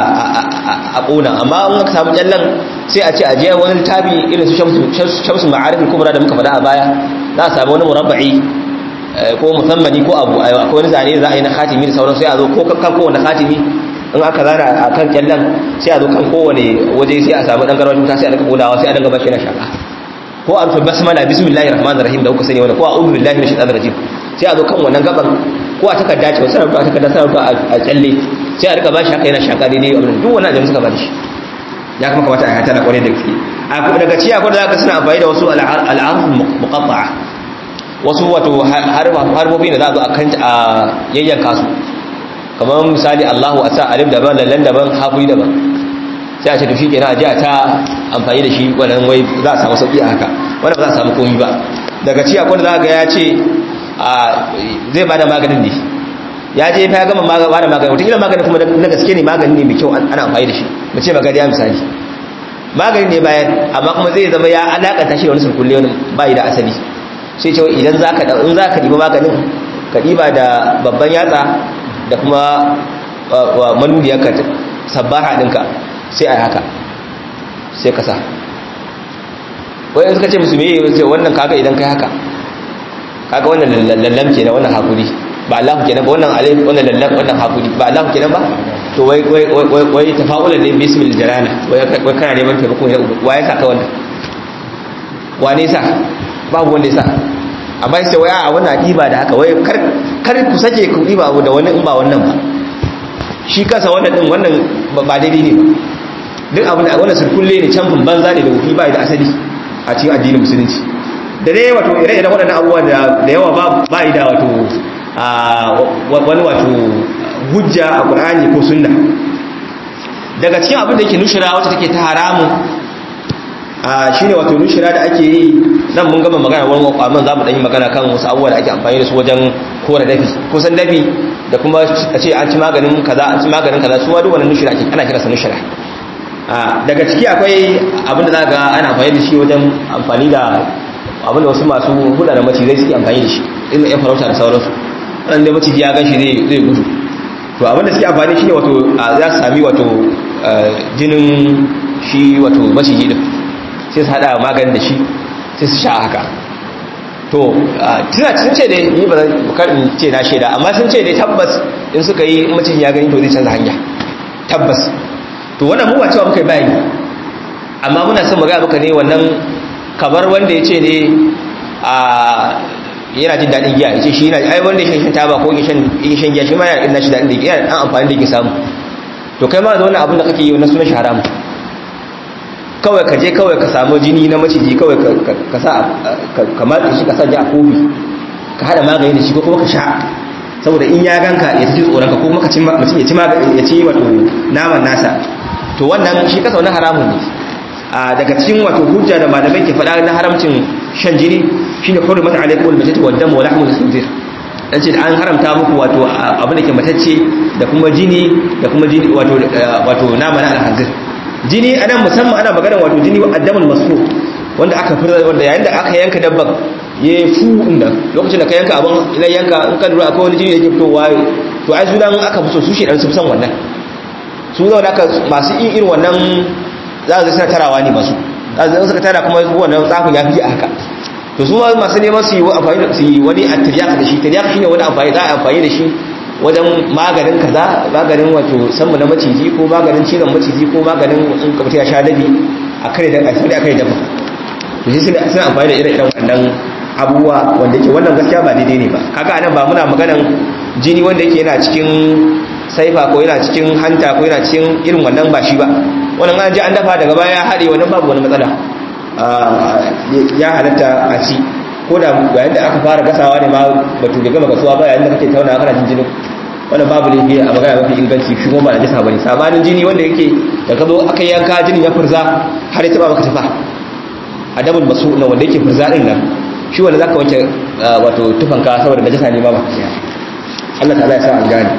a ƙona amma an aka samu kyallen sai a ce a je wani littafi irin su shamsu ma'arifin kubra da muka faɗa a baya za a samu wani murabba'i ko musammani ko abu akwai wani zane za a yi na khatimi da sauran sai a zo ko kan kowane khatimi in aka zana a kan kyallan sai a zo kan kowane waje sai a samu dan garwashin wuta sai a daga kodawa sai a daga bashi na shaka ko a rufe basmala bismillahir rahmanir rahim da kuka sani wannan ko a'udhu billahi minash shaitanir rajim sai a zo kan wannan gaban ko a takarda ce wasu rubuta a takarda sai rubuta a kyalle sai a rika bashi haka yana shaka daidai abin duk wannan ajin suka bada shi ya kuma kamata a hata na kwarai da gaske a daga ciya ko da zaka suna amfani da wasu al'arf muqatta'a wasu wato harbobi da za a zo a kan a yayyanka su kamar misali Allahu a sa alif daban lallan daban haƙuri daban sai a ce to shikenan a ji a ta amfani da shi wannan wai za a samu sauki a haka wanda ba za a samu komi ba daga ci akwai da za ga ya ce zai bada maganin ne ya je fa ya gama bada maganin wata maganin kuma na gaske ne magani ne mai kyau ana amfani da shi mu ce magani ya misali magani ne bayan amma kuma zai zama ya alakanta shi da wani surkulle wani bayi da asali sai ce idan za ka in za ka ɗiba maganin ka ɗiba da babban yatsa da kuma manuniyarka sabbaha ɗinka sai a haka sai ka sa wai in suka ce musu meye sai wannan kaga idan kai haka kaga wannan lallam kenan wannan hakuri ba Allah kenan ba wannan alif wannan lallam wannan hakuri ba Allah kenan ba to wai wai wai wai tafa'ulan ne bismil jalala wai wai kana neman taimako ne waye sa ka wannan wane sa babu wanda ya sa amma sai wai a wannan diba da haka wai kar kar ku sake ku diba abu da wani in ba wannan ba shi kansa wannan din wannan ba daidai ne ba duk abin da wannan sirkulle ne can banza ne da wufi ba da asali a cikin addinin musulunci da dai wato ire-iren waɗannan abubuwa da yawa ba yi da wato wani wato hujja a ƙur'ani ko sunna daga cikin abin da yake nushira wacce take ta haramun shi ne wato nushira da ake yi nan mun gama magana wani kwaman za mu ɗanyi magana kan wasu abubuwa da ake amfani da su wajen kora dafi kusan dafi da kuma a ce an ci maganin kaza an ci maganin kaza su ma duk wani nushira ake ana kira sa nushira daga ciki akwai abin da za ga ana amfani da shi wajen amfani da abin da wasu masu huda da macizai suke amfani da shi irin yan farauta da sauransu ɗan da maciji ya gan shi zai gudu to abin da suke amfani shi ne wato za su sami wato jinin shi wato maciji din sai su haɗa maganin da shi sai su sha haka to tuna sun ce dai ni ba zan ce na shaida amma sun ce dai tabbas in suka yi maciji ya gani to zai canza hanya tabbas to wannan mu ba cewa muka yi bayani amma muna son magana muka ne wannan kamar wanda ya ce ne a yana jin daɗin giya ya ce shi yana ai wanda ya shan taba ko ya shan giya shi ma yana shi daɗin da yana ɗan amfani da ke samu to kai ma da wannan abin da kake yi na sunan shi haramu kawai ka je kawai ka samu jini na maciji kawai ka sa ka matse shi ka sa ji a kofi ka haɗa magani da shi ko kuma ka sha saboda in ya ganka ya ci tsoron ka ko kuma mutum ya ci ya ci wato naman nasa to wannan shi kasa wani haramun ne a daga cikin wato hujja da malamai ke faɗa na haramcin shan jini shine hurmat alaikum almatatu wad dam wa lahmul khinzir dan ce an haramta muku wato abin da ke matacce da kuma jini da kuma jini wato wato nama na alhanzir jini anan musamman ana magana wato jini addamul masfu wanda aka fura wanda yayin da aka yanka dabban ya fu inda lokacin da ka yanka abin idan yanka in ka lura akwai wani jini da ke fitowa to ai su dan aka fi so su shi dan su san wannan su zauna aka masu yin irin wannan za su suna tarawa ne masu ɗazin suka tara kuma wannan tsafin ya fi a haka to su ma masu neman su yi amfani da su yi wani a tiryak da shi tiryak shine wani amfani za a amfani da shi wajen maganin kaza maganin wato sammu na maciji ko maganin cizon maciji ko maganin in kamta ya sha dabi a kare da a kare dafa to shi suna amfani da ire-iren wannan abubuwa wanda yake wannan gaskiya ba daidai ne ba kaga anan ba muna maganan jini wanda yake yana cikin saifa ko yana cikin hanta ko yana cikin irin wannan ba shi ba wannan an ji an dafa daga baya ya haɗe wannan babu wani matsala ya halatta a ci ko da yayin da aka fara gasawa ne ma batu bai gama gasuwa ba yayin da kake tauna kana jin jinin wannan babu laifi a magana mafi inganci shi kuma ba na jisa bane sabanin jini wanda yake da ka zo aka yanka jinin ya furza har ya taba maka tafa adabul masu na wanda yake furza din nan shi wanda zaka wanke wato tufanka saboda najasa ne ma ba Allah ta'ala ya sa an gane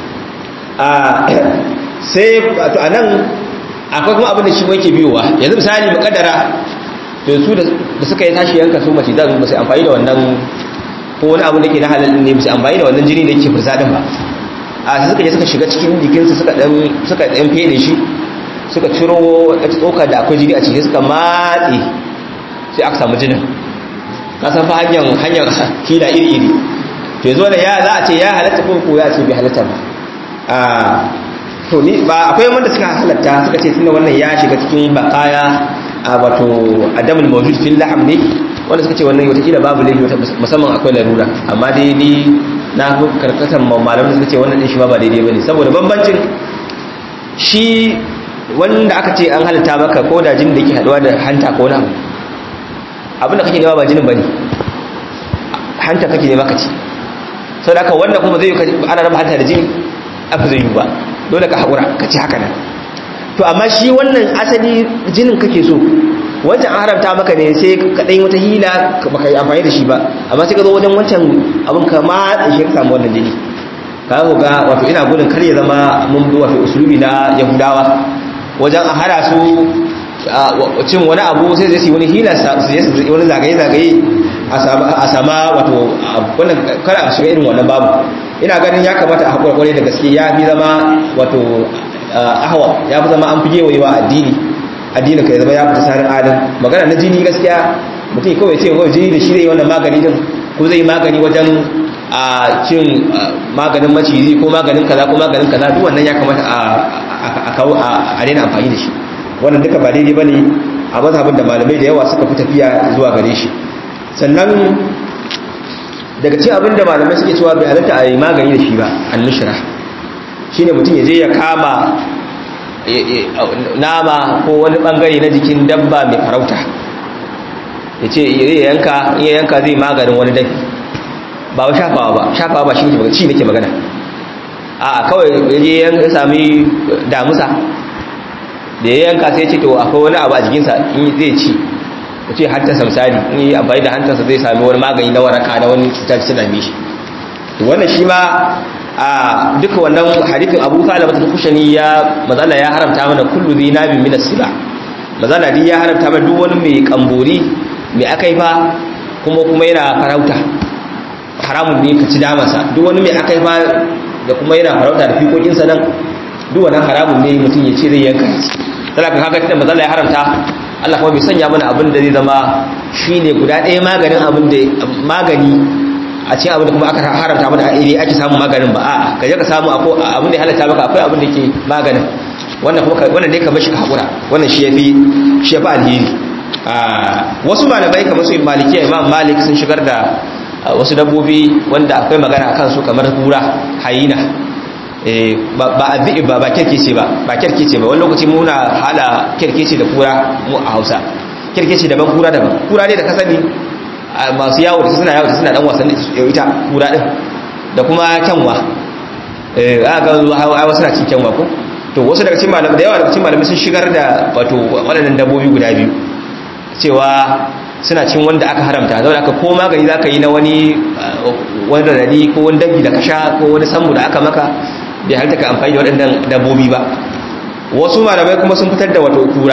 a sai to anan akwai kuma abin da shi yake biyowa yanzu misali mukaddara to su da suka yi tashi yanka su mace zan ba sai amfani da wannan ko wani abu da ke na halal ne bisa amfani da wannan jini da yake furza din ba a sai suka je suka shiga cikin jikinsa suka dan suka dan fede shi suka ciro wata tsoka da akwai jini a ciki suka matse sai aka samu jinin ka san fa hanyar hanyar hila iri iri to yanzu wannan ya za a ce ya halatta ko ko ya ce bai halatta ba a to ni ba akwai wanda suka halatta suka ce tunda wannan ya shiga cikin bakaya a wato adamul mawjud fil lahm ne wanda suka ce wannan wata kila babu laifi musamman akwai larura amma dai ni na karkatan malaman suka ce wannan din shi ba ba daidai bane saboda bambancin shi wanda aka ce an halatta maka ko da jinin da yake haduwa da hanta ko na abinda kake nema ba jinin bane hanta kake nema ka ci saboda haka wannan kuma zai ana raba hanta da jini abu zai yi ba dole ka haƙura ka ci haka nan to amma shi wannan asali jinin kake so wancan an haramta maka ne sai ka ɗan wata hila baka yi amfani da shi ba amma sai ka zo wajen wancan abin ka matsa shi ka samu wannan jini ka ga wato ina gudun kar ya zama mun bi wato usulubi na yahudawa wajen a hana su cin wani abu sai zai su wani hila su je su wani zagaye-zagaye a sama wato wannan kada a shiga irin wannan babu ina ganin ya kamata a haƙura ƙwarai da gaske ya fi zama wato ahwa ya fi zama an fi gewayewa addini addinin ka ya zama ya fita sarin adam magana na jini gaskiya mutum kawai ce kawai jini da shi zai yi wannan magani din ko zai yi magani wajen a cin maganin maciji ko maganin kaza ko maganin kaza duk wannan ya kamata a kawo a daina amfani da shi wannan duka ba daidai bane a mazhabin da malamai da yawa suka fi tafiya zuwa gare shi sannan daga cikin abin da malamai suke cewa bai halatta a yi magani da shi ba annushra shine mutum ya je ya kama nama ko wani bangare na jikin dabba mai farauta ya ce ya yanka in ya yanka zai maganin wani dafi ba wa shafawa ba shafawa ba shi ne ci nake magana a kawai ya je ya sami damusa da ya yanka sai ce to akwai wani abu a jikinsa in zai ci ya ce hantarsa misali in yi amfani da hantarsa zai sami wani magani na waraka na wani cutar su dame shi wannan shi ma a duka wannan hadithin abu talaba ta kushani ya mazala ya haramta mana kullu zai nabin minas siba mazala dai ya haramta mana duk wani mai kambori mai akaifa kuma kuma yana farauta haramun ne ka ci damansa duk wani mai akaifa da kuma yana farauta da fikokinsa nan duk wannan haramun ne mutum ya ce zai yanka sai ka kaga tunda mazala ya haramta Allah kuma bai sanya mana abin da zai zama shine guda ɗaya maganin abin da magani a cikin abin da kuma aka haramta mana a iri ake samun maganin ba a'a ka je ka samu abin da ya halatta maka akwai abin da ke maganin wannan kuma wannan ne ka bashi ka hakura wannan shi yafi shi yafi alheri wasu malamai kamar su malikiya imam malik sun shigar da wasu dabbobi wanda akwai magana akan su kamar kura hayina ba addi'i ba ba kirkice ba ba kirkice ba wani lokaci muna hala kirkice da kura mu a Hausa kirkice daban kura daban kura ne da ka sani masu yawo da suna yawo da suna dan wasanni ita kura din da kuma kyanwa eh aka ga hawa suna cin kyanwa ko to wasu daga cikin malamai da yawa daga cikin malamai sun shigar da wato waɗannan dabbobi guda biyu cewa suna cin wanda aka haramta zaune aka ko magani za ka yi na wani wani radi ko wani dabi da ka sha ko wani sammu da aka maka bai halitta ka amfani da waɗannan dabbobi ba wasu malamai kuma sun fitar da wato kura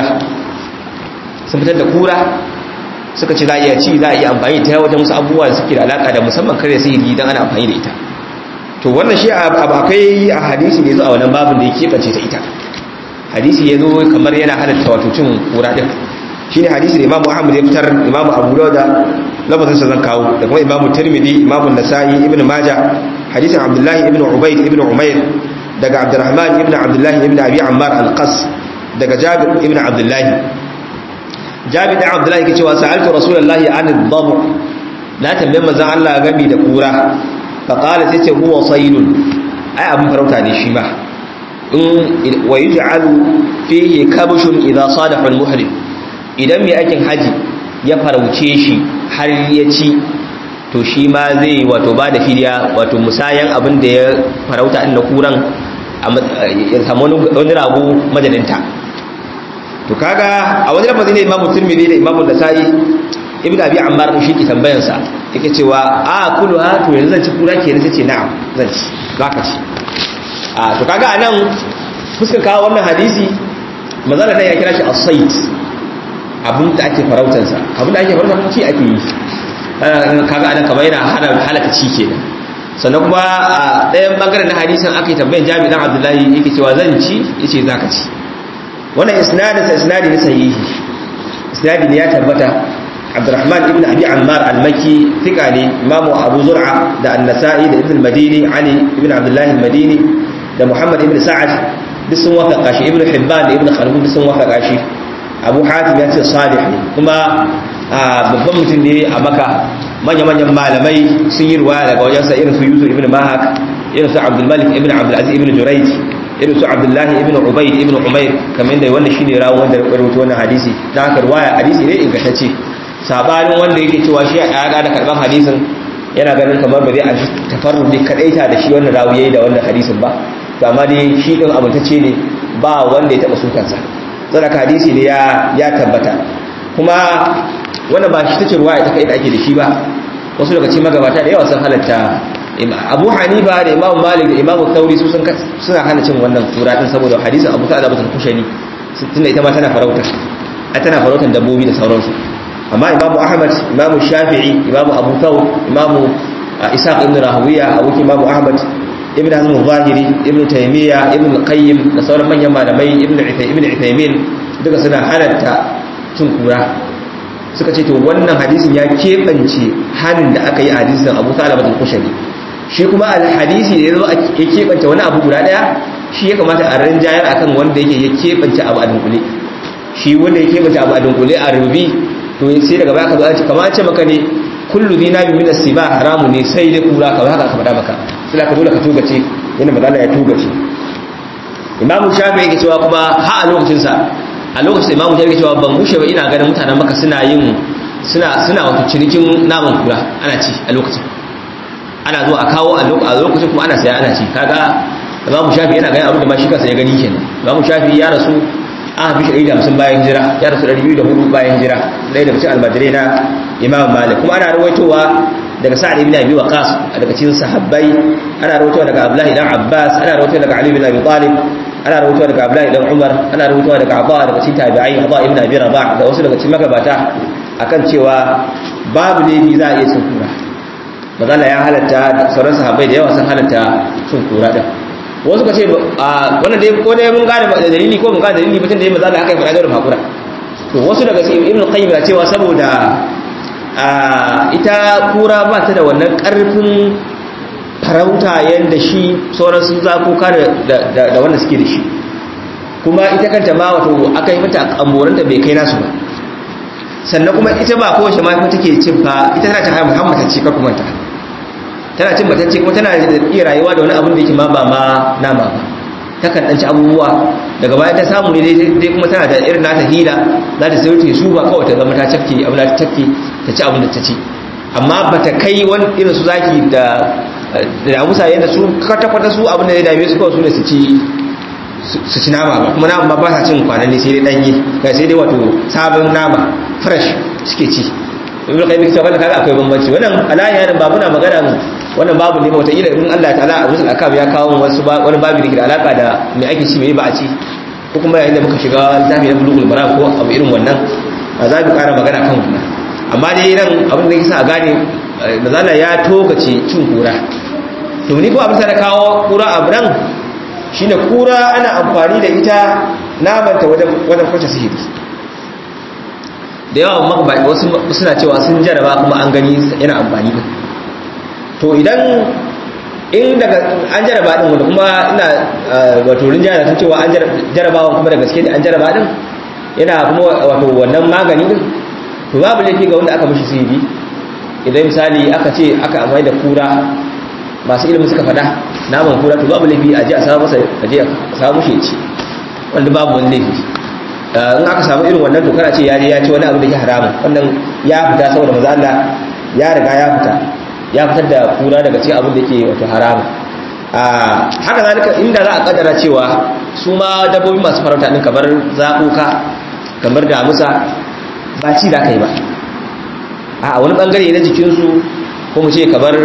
sun fitar da kura suka ce za a iya ci za a iya amfani ta wajen wasu abubuwa da suke da alaka da musamman kare sihiri idan ana amfani da ita to wannan shi akwai a hadisi da ya zo a wannan babin da ya keɓance ta ita hadisi ya zo kamar yana halatta wato cin kura ɗin shine hadisi da imamu ahmad ya fitar imamu abu dawud lafazin sa zan kawo da kuma imamu tirmidhi imamu nasa'i ibn majah hadisin abdullahi ibn ubayd ibn umayr daga abdurrahman ibn abdullahi ibn abi ammar al-qas daga jabir ibn abdullahi jabir da abdullahi yake cewa sa'altu rasulullahi an ad-dab na tambaye manzon Allah gami da kura fa qala sai ce huwa saydun ai abin farauta ne shi ma in wa yuj'alu fihi kabshun idha sadafa al-muhrim idan mai aikin haji ya farauce shi har ya ci to shi ma zai wato ba da fidiya wato musayan abin da ya farauta inda kuran ya samu wani rago majalinta to kaga a wani lafazi ne imamu turmidi da imamu nasa'i ibn abi ammar shi ke tambayan sa yake cewa a kulu ha to yanzu zan ci kura kenan sai ce na'am zan ci zaka ci a to kaga anan fuskar kawo wannan hadisi manzala nan ya kira shi as-sayd abin da ake farautansa abin da ake farauta kuma ci ake yi kaga anan kamar yana hana halaka ci kenan sannan kuma a ɗayan bangaren na hadisin aka yi tambayin jami dan abdullahi yake cewa zan ci yace zaka ci wannan isnadin sa isnadi ne sahihi isnadi ne ya tabbata abdurrahman ibn abi ammar al-makki thika ne imamu abu zur'a da an-nasa'i da ibn al-madini ali ibn abdullahi al-madini da muhammad ibn sa'ad duk sun wafaka shi ibn hibban da ibn khalid duk sun wafaka shi abu hatim ya ce salih ne kuma babban mutum ne a maka manya-manyan malamai sun yi ruwaya daga wajensa irin su yusuf ibn mahak irin su abdulmalik ibn abdulaziz ibn jurayj irin su abdullahi ibn ubayd ibn umair kamar da wannan shine rawun wanda ya rubuta wannan hadisi dan haka ruwaya hadisi ne ingantacce sabanin wanda yake cewa shi ya ga da karban hadisin yana ganin kamar ba zai an tafarrudi kadaita da shi wannan rawi yayi da wannan hadisin ba to amma dai shi din amintacce ne ba wanda ya taba sukansa saboda hadisi ne ya ya tabbata kuma wannan ba shi tace ruwaya ta kai da ake da shi ba wasu daga cikin magabata da yawa sun halatta Abu Hanifa da Imam Malik da Imam Thauri su suna hana cin wannan kura din saboda hadisin Abu Sa'id Abu Kushani tunda ita ma tana farauta a tana farautar dabbobi da sauransu amma Imam Ahmad Imam Shafi'i Imam Abu Thawr Imam Ishaq ibn Rahawiya Abu Imam Ahmad Ibn Hazm al-Zahiri Ibn Taymiyyah Ibn al-Qayyim da sauran manyan malamai Ibn Ibn Uthaymeen duka suna halatta cin kura suka ce to wannan hadisin ya keɓance hannun da aka yi a hadisin abu talaba da kushari shi kuma alhadisi da ya zo ya keɓance wani abu guda ɗaya shi ya kamata a rinjayar akan wanda yake ya keɓance abu a dunkule shi wanda ya keɓance abu a dunkule a rubi to sai daga baya ka zo a ce kamar ce maka ne kullu zina bi min asiba haramu ne sai dai kura kamar haka ka faɗa maka sai ka dole ka tugace yana magana ya tugace imamu shafi yake cewa kuma ha a lokacin sa a lokacin imamu shafi yake cewa ban bushe ba ina ganin mutanen maka suna yin suna suna wato cinikin naman kura ana ci a lokacin ana zuwa a kawo a lokacin kuma ana saya ana ci kaga imamu shafi yana ganin abin da ma shi kansa ya gani kenan imamu shafi ya rasu an hafi shi da hamsin bayan hijira ya rasu ɗari biyu da hudu bayan hijira ɗaya daga cikin almajirai na imam malik kuma ana rawaitowa daga sa'ad ibn abi waqas daga cikin sahabbai ana rawaitowa daga abdullahi dan abbas ana rawaitowa daga ali ibn abi talib ana rawaitowa daga abdullahi dan umar ana rawaitowa daga abba daga cikin tabi'ai abba ibn abi rabah da wasu daga cikin magabata akan cewa babu laifi za a iya cin kura magana ya halatta sauran sahabbai da yawa sun halatta cin kura din wasu ka ce wannan dai ko dai mun gane da dalili ko mun gane dalili mutum da ya maza da aka yi faɗa da hakura to wasu daga cikin ibn qayyim na cewa saboda ita kura ba ta da wannan karfin farauta yanda shi sauran sun zakuka da da wanda suke da shi kuma ita kanta ma wato aka yi mata amboranta bai kai nasu ba sannan kuma ita ba kowace ma take cin fa ita tana ta haihu muhammad ce ka kuma ta tana cin batacce kuma tana iya rayuwa da wani abin da yake ma ba ma nama ba takan dan ci abubuwa daga baya ta samu ne dai kuma tana da irin nata hila za ta sayo su ba kawai ta zama ta cafke abin da ta cafke ta ci abin da ta ci amma ba ta kai wani irin su zaki da da musa yadda su kwata-kwata su abin da ya dame su kawai su ne su ci su ci nama ba kuma nama ba sa cin kwananni sai dai danye kai sai dai wato sabon nama fresh suke ci ibn qayyim cewa wannan kaga akwai bambanci wannan alayi yarin ba muna magana wannan babu ne wata ila in Allah ta'ala a rusul akab ya kawo wasu wani babu da ke da alaka da me ake ci me ba a ci ko kuma yayin da muka shiga littafi na bulugul maram ko abu irin wannan ba za mu ƙara magana kan wannan amma dai nan abin da yake sa a gane mazala ya tokace cin kura to ni ko abin da kawo kura a nan shine kura ana amfani da ita namanta wajen wajen kwace sihiri da yawa wasu suna cewa sun jaraba kuma an gani yana amfani din to idan in daga an jaraba din wanda kuma ina wato rinjaya da cewa an jarabawa kuma da gaske ne an jaraba din yana kuma wato wannan magani din to babu laifi ga wanda aka mishi sihiri idan misali aka ce aka amfani da kura masu ilimin suka fada naman kura to babu laifi a je a samu masa a je a samu shi ci wanda babu wani laifi in aka samu irin wannan to kana ce ya je ya ci wani abu da ke haramun wannan ya fita saboda maza Allah ya riga ya fita ya fitar da kura daga cikin abin da ke wato haramun haka zalika inda za a kaddara cewa su ma dabbobi masu farauta din kamar zakuka kamar damusa ba ci da kai ba a wani bangare na jikinsu ko mu ce kamar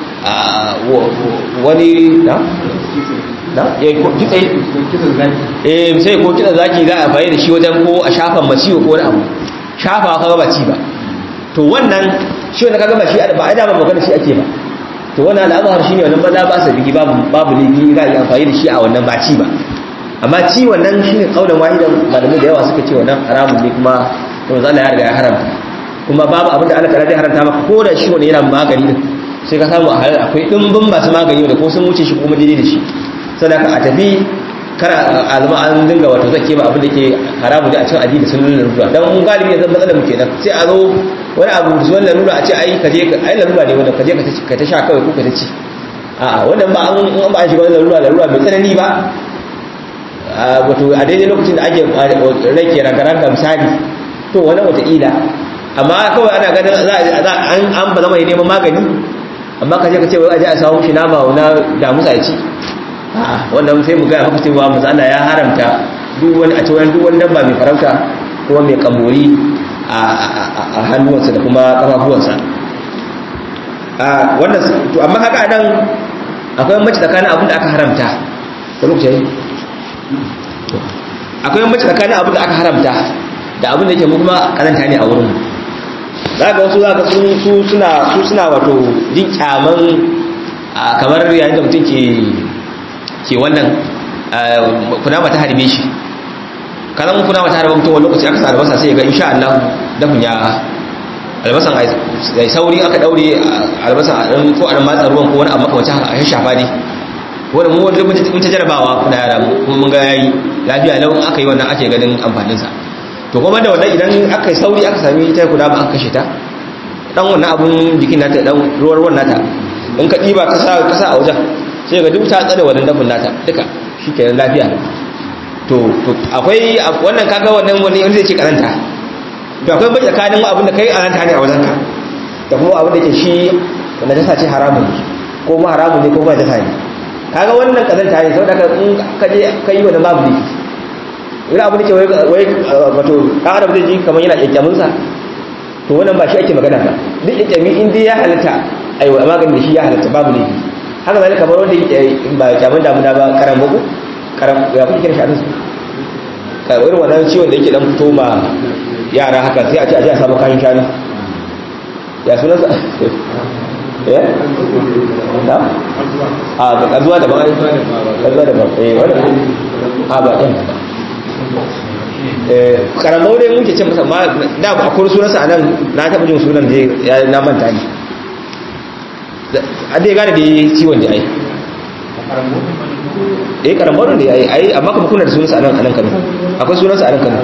wani na? na? ya kitse eh sai ko kitsa zaki za a fayi da shi wajen ko a shafan maciwo ko wani abu shafa kaga ba ci ba to wannan shi wanda kaga ba shi ba a dama magana shi ake ba to wannan al'amar shine wannan ba za ba sa bigi babu babu laifi za a yi amfani da shi a wannan ba ci ba amma ci wannan shine kaulan wahidan malamai da yawa suka ce wannan haramun ne kuma to zalla ya riga ya haramta kuma babu abin da Allah ta zai haramta maka ko da shi wani yana magani din sai ka samu a halal akwai dimbin masu magani da ko sun wuce shi kuma daidai da shi sadaka a tafi kara alma an dinga wato zake ba abin da ke haramu da a cikin addini sun nuna ruwa dan mun galibi yanzu matsalar mu kenan sai a zo wani abu zuwan lalura a ce ai ka je ai lalura ne wanda ka je ka ta sha kawai ko ka ta ci a'a wannan ba an ba an shiga wani lalura lalura mai tsanani ba wato a daidai lokacin da ake rake ragaranga misali to wani wataƙila amma kawai ana ganin za an an ba zama neman magani amma ka je ka ce wai aje a samu shi nama na damusa ya ci wannan sai mu gaya maka cewa manzo Allah ya haramta duk wani a cewa duk wani dabba mai farauta ko mai kamori a hannuwansa da kuma kafafuwansa a wannan to amma haka nan akwai mace tsakanin abin da aka haramta da lokaci akwai mace tsakanin abin da aka haramta da abin da yake mu kuma karanta ne a wurin za ga wasu za ga su suna su suna wato jin kyaman kamar yayin da mutum ke ke wannan kunama ta harbe shi kazan kunama ta harbe mutum wani lokaci aka sa albasa sai ga insha Allah dafin ya albasan ai sauri aka daure albasan a dan ko an matsa ruwan ko wani abu makamacin haka a shafa ne wanda mu wanda mun ta jarabawa kuna yara kuma mun ga yayi lafiya lau aka yi wannan ake ganin amfanin sa to kuma da wannan idan aka yi sauri aka sami ita kunama aka kashe ta dan wannan abun jikin nata dan ruwar ruwan nata in ka diba ka sa ka sa a wajen sai ga duk ta tsada wannan dafin nata duka shikenan lafiya to to akwai wannan kaga wannan wani wanda zai ce karanta to akwai bai tsakanin abin da kai karanta ne a wajen ka da kuma abin da ke shi wanda ta sace haramun ne ko ma haramun ne ko ba ta ne kaga wannan karanta ne saboda in ka je ka yi wannan babu ne wani abin da ke wai wato ɗan adam zai ji kamar yana kyakkyamin sa to wannan ba shi ake magana ba duk kyankyami in dai ya halatta aiwa magani da shi ya halatta babu ne haka zai kamar wanda ba kyamun damuna ba karan bako karan ya kuma kira shi a irin wannan ciwon da yake dan fito ma yara haka sai a ce a ji a samu kayan shanu ya suna sa ya na a ga kazuwa da ba kazuwa da ba eh wannan a ba ɗin eh karan bako dai muke ce masa ma da akwai sunansa a nan na taɓa jin sunan da na manta ne a dai gane da yi ciwon da ai eh karambaru ne ai ai amma kuma kuna da sunansa anan anan kano akwai sunansa anan kano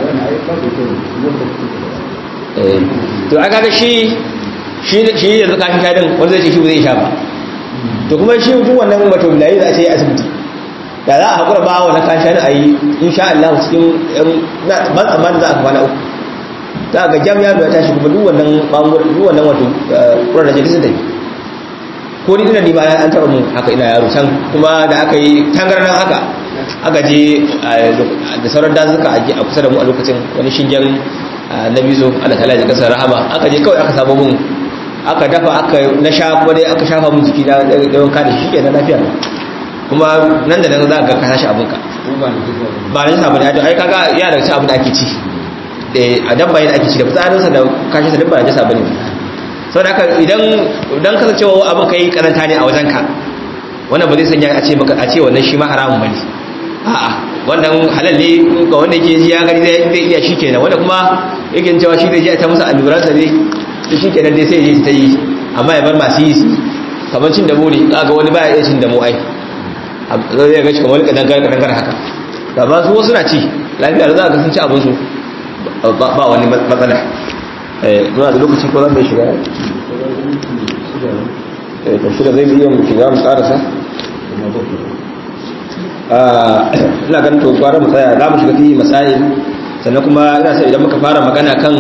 eh to aka ga shi shi shi yanzu kafin shadin wanda zai ce shi zai sha ba to kuma shi duk wannan wato bilayi za a ce asibiti da za a hakura ba wannan kafin shadin ayi insha Allah cikin ban tsammanin za a kwana uku za ga jam ya tashi kuma duk wannan bangon duk wannan wato kuran da sun tafi ko ni ina ni ba an taba mun haka ina yaro can kuma da aka yi tangarnan haka aka je da sauran dazuka a kusa da mu a lokacin wani shingen na bizo ana tala da kasar rahama aka je kawai aka samu mun aka dafa aka na sha kuma dai aka shafa mun jiki na da wanka da shi kenan lafiya kuma nan da nan za ka ka tashi abinka ba na samu da ai kaga ya daga ci abin da ake ci a dabba yana ake ci da fitsarinsa da kashinsa duk ba na jasa bane sau da haka idan kasancewa abin ka yi karanta ne a wajenka wannan ba zai sanya a ce maka a ce wannan shi ma haramun bane a'a wannan halal ne ga wanda yake ji ya gani zai iya shi kenan wanda kuma yake cewa shi zai ji ta musu alluransa ne shi kenan dai sai ya je ta yi amma ya bar masu yi su kamar cin damo ne ga wani baya iya cin damo ai zai ga shi kamar wani kadangar kadangar haka da ba su wasu na ci lafiya da za ka sun ci abinsu ba wani matsala muna da lokaci ko zan bai shiga ta shida zai iya shiga mu karasa ina ganin to gwara mu tsaya za mu shiga fiye masail sannan kuma ina sai idan muka fara magana kan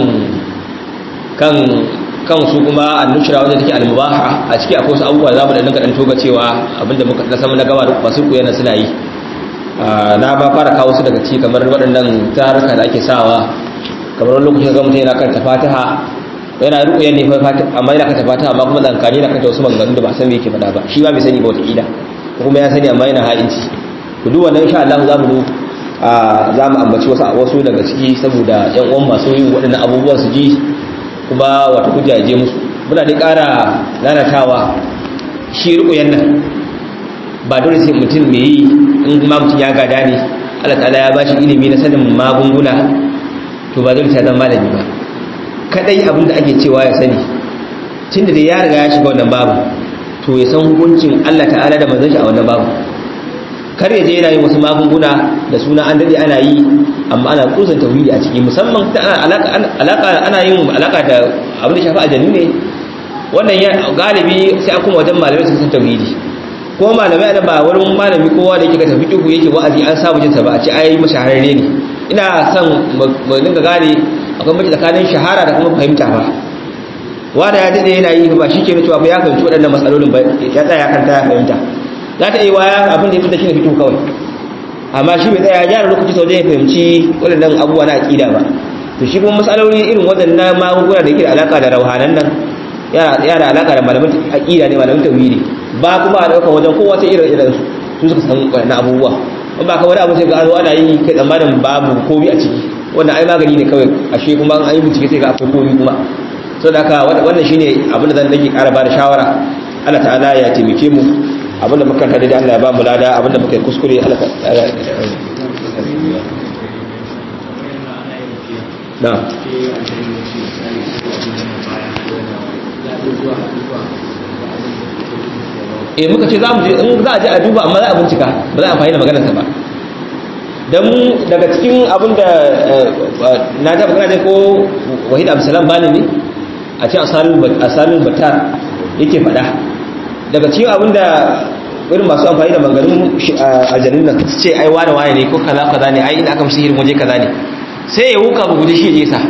kan kan su kuma annushra wanda take almubaha a ciki akwai wasu abubuwa za mu da dinga dan toga cewa abinda muka da sama na gaba da masu koyana suna yi na ba fara kawo su daga ci kamar waɗannan taruka da ake sawa kamar wani lokacin ga mutum yana kan fatiha yana rukuya ne fa amma yana kan fatiha amma kuma zankani yana kan wasu maganganun da ba san me yake faɗa ba shi ba bai sani ba wata kila kuma ya sani amma yana ha'inci to duk wannan insha Allah za mu za mu ambaci wasu wasu daga ciki saboda yan uwan masu yin waɗannan abubuwan su ji kuma wata hujja je musu muna da ƙara lalatawa shi rukuyan nan ba dole sai mutum mai yi in kuma mutum ya gada ne Allah ta'ala ya bashi ilimi na sanin magunguna to ba dole sai zama malami ba kadai abin da ake cewa ya sani tunda da ya riga ya shiga wannan babu to ya san hukuncin Allah ta'ala da manzon shi a wannan babu kar ya je yana yin wasu magunguna da suna an dade ana yi amma ana kusan tauhidi a ciki musamman ta alaka ana yin alaka da abin da shafi aljannu ne wannan ya galibi sai an kuma wajen malamai su san tauhidi ko malamai ana ba wurin malami kowa da yake ka tafi duhu yake wa'azi an samu jinsa ba a ce ai mashahararre ne ina son mu dinga gane akwai mace tsakanin shahara da kuma fahimta ba wanda ya dade yana yi ba shi ke cewa ba ya fahimci waɗannan matsalolin ba ya tsaya kan ta ya fahimta za ta yi waya abin da ya fita shi ne fito kawai amma shi bai tsaya ya gyara lokaci sau da ya fahimci waɗannan abubuwa na aƙida ba to shi kuma matsaloli irin waɗannan magunguna da yake da alaƙa da rauhanan nan yana alaƙa da malamin aƙida ne malamin tauhidi ba kuma a ɗaukar wajen kowa sai irin irin su suka san waɗannan abubuwa in ba ka wani abu sai ga zo ana yi kai tsammanin babu komi a ciki wannan ai magani ne kawai ashe kuma an yi bincike sai ga akwai komi kuma so da haka wannan shine abin da zan dage ƙara ba da shawara Allah ta'ala ya taimake mu abin da muka tada da Allah ya ba mu lada abin da muka yi kuskure Allah ta'ala na eh muka ce za mu je in za a je a duba amma za a bincika ba za a amfani da maganarsa ba don daga cikin abin da na ta magana ne ko wahid absalam bani ne a cikin asalin batar yake faɗa daga cikin abin da irin masu amfani da manganin aljanun nan su ce ai wane wane ne ko kaza kaza ne ai ina aka musu hirin waje kaza ne sai ya wuka ba guje shi ya je sa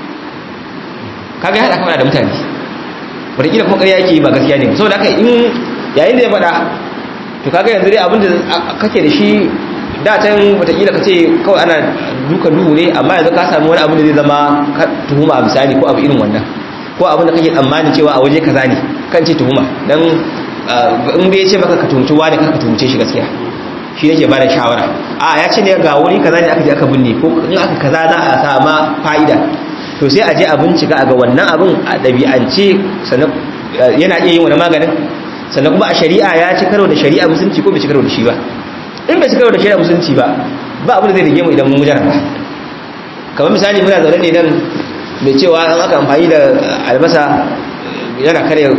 kaga ya haɗa kama da mutane wataƙila kuma ƙarya yake yi ba gaskiya ne saboda haka in yayin da ya faɗa to kaga yanzu dai abin da kake da shi da can watakila ka ce kawai ana duka duhu ne amma yanzu ka samu wani abu da zai zama tuhuma a misali ko abu irin wannan ko abin da kake tsammanin cewa a waje kaza ne kan ce tuhuma dan in dai ya ce maka ka tuhumci wani ka tuhumce shi gaskiya shi yake ba da shawara a ya ce ne ga wuri kaza ne aka je aka binne ko in aka kaza za a sama fa'ida to sai a je a bincika a ga wannan abin a ɗabi'ance sannan yana iya yin wani maganin sannan kuma a shari'a ya ci karo da shari'a musulunci ko bai ci karo da shi ba in bai ci karo da shari'a musulunci ba ba abin da zai rige mu idan mun jarraba kamar misali muna zaune ne nan mai cewa an aka amfani da albasa yana kare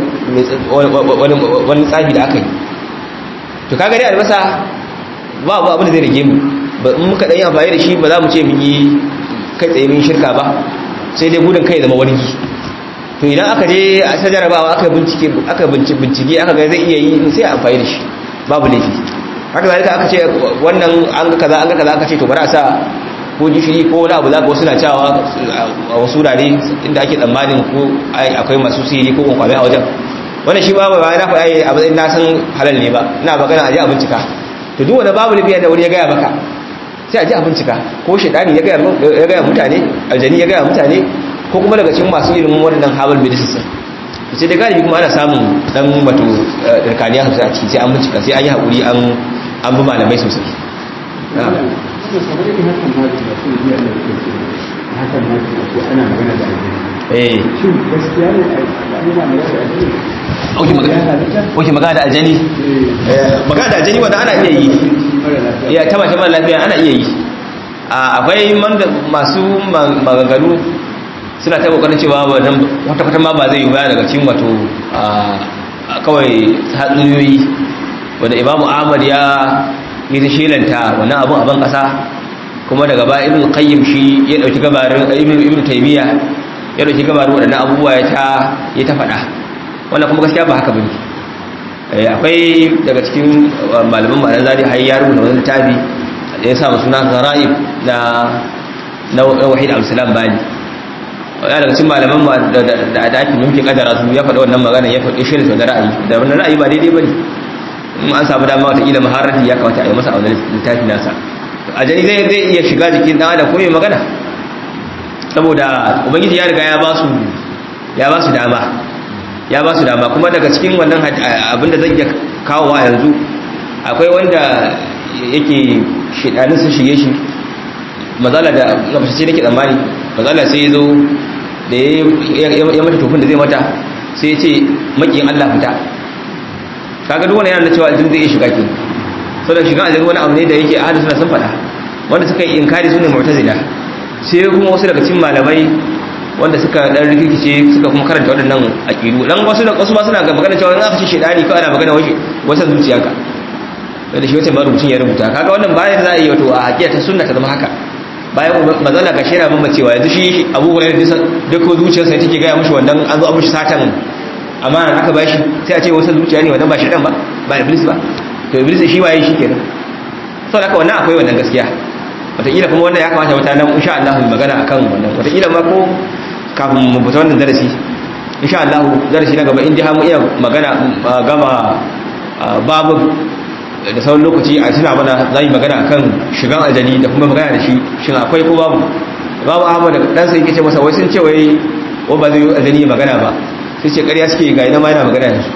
wani tsafi da aka yi to kaga dai albasa ba abu abin da zai rige mu ba in muka ɗanyi amfani da shi ba za mu ce mun yi kai tsaye mun shirka ba sai dai gudun kai zama wargi to idan aka je a ta jarabawa aka bincike aka bincike aka ga zai iya yi sai a amfani da shi babu laifi haka zalika aka ce wannan an ga kaza an ga kaza aka ce to bari a sa ko gishiri ko wani abu zaka wasu na cewa a wasu wurare inda ake tsammanin ko akwai masu sihiri ko kwankwame a wajen wannan shi ba ba na faɗa a matsayin na san halal ne ba ina magana a je a bincika to duk wanda babu lafiya da wani ya gaya maka sai a je a bincika ko shaidani ya gaya mutane aljani ya gaya mutane ko kuma daga cikin masu irin waɗannan habal medicine sai da galibi kuma ana samun dan wato dirkaniya sosai a ciki sai an bincika sai an yi haƙuri an bi malamai sosai Oke magana da aljani magana da aljani wanda ana iya yi ya ta mace mara lafiya ana iya yi akwai masu maganganu suna ta kokarin cewa wannan kwata-kwata ma ba zai yi baya daga cikin wato kawai hatsuniyoyi wanda imamu ahmad ya yi ta shelanta wannan abun abin kasa kuma daga ba ibn qayyim shi ya dauki gabarin ibn ibn taymiya ya dauki gabarin wadannan abubuwa ya ta ya ta fada wannan kuma gaskiya ba haka bane akwai daga cikin malaman ma'anar zari har ya rubuta wani littafi da ya sa suna zara'ib na na wahid abdulsalam bali ya daga cikin malaman da da ake mumkin kadara su ya faɗa wannan magana ya faɗi shirin da ra'ayi da wannan ra'ayi ba daidai bane in an samu dama wata kila maharati ya kawata a yi masa a wannan littafi nasa ajani zai zai iya shiga jikin dan adam ko mai magana saboda ubangiji ya riga ya ba su ya ba su dama ya ba su dama kuma daga cikin wannan abinda zan iya kawowa yanzu akwai wanda yake shidanin sun shige shi mazala da gabashe ce nake tsammani mazala sai ya zo da ya mata tofin da zai mata sai ya ce makiyin Allah fita kaga duk wani yana da cewa aljin zai iya shiga ke saboda shiga aljin wani abu ne da yake ahadu suna sun faɗa wanda suka yi inkari su ne mu'tazila sai kuma wasu daga cikin malamai wanda suka dan rikice suka kuma karanta waɗannan aqidu dan wasu da wasu ma suna ga magana cewa in aka ce shedani ko ana magana wani wata zuciyarka da shi wata marubucin ya rubuta kaga wannan bayan za a yi wato a hakika ta sunna ta zama haka bayan mazala ga shera mun cewa yanzu shi Abu Hurairah da ko zuciyarsa take ga mushi wannan an zo an mushi satan amma aka bashi sai a ce wata zuciya ne wannan ba shedan ba ba iblis ba to iblis shi waye shi kenan saboda haka wannan akwai wannan gaskiya wataƙila kuma wannan ya kamata wata nan insha Allah mu magana akan wannan wataƙila ma ko kafin mu fita wannan darasi insha Allah darasi na gaba in ji mu iya magana gama babu da sauran lokaci a tuna mana za yi magana akan shigan ajali da kuma magana da shi shin akwai ko babu babu ahmad da dan sai yake masa wai sun ce wai wa ba zai ajali magana ba sai ce ƙarya suke ga ina ma yana magana da su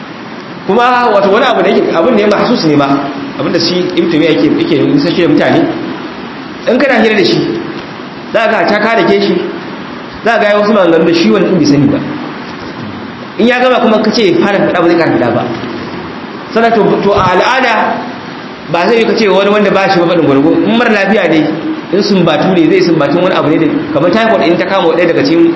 kuma wato wani abu da yake abin da ya mahsus ne ma abin da shi ibtumi yake yake musashe mutane in kana hira da shi za ka ta kare ke shi za ga wasu maganganu da shi wani ɗin bai sani ba in ya gama kuma ka ce fara faɗa ba zai kara faɗa ba sannan to a al'ada ba zai yi ka ce wani wanda ba shi ba faɗin gwargo in mara lafiya ne in sun batu ne zai sun batu wani abu ne da kamar typhoid in ta kama ɗaya daga cikin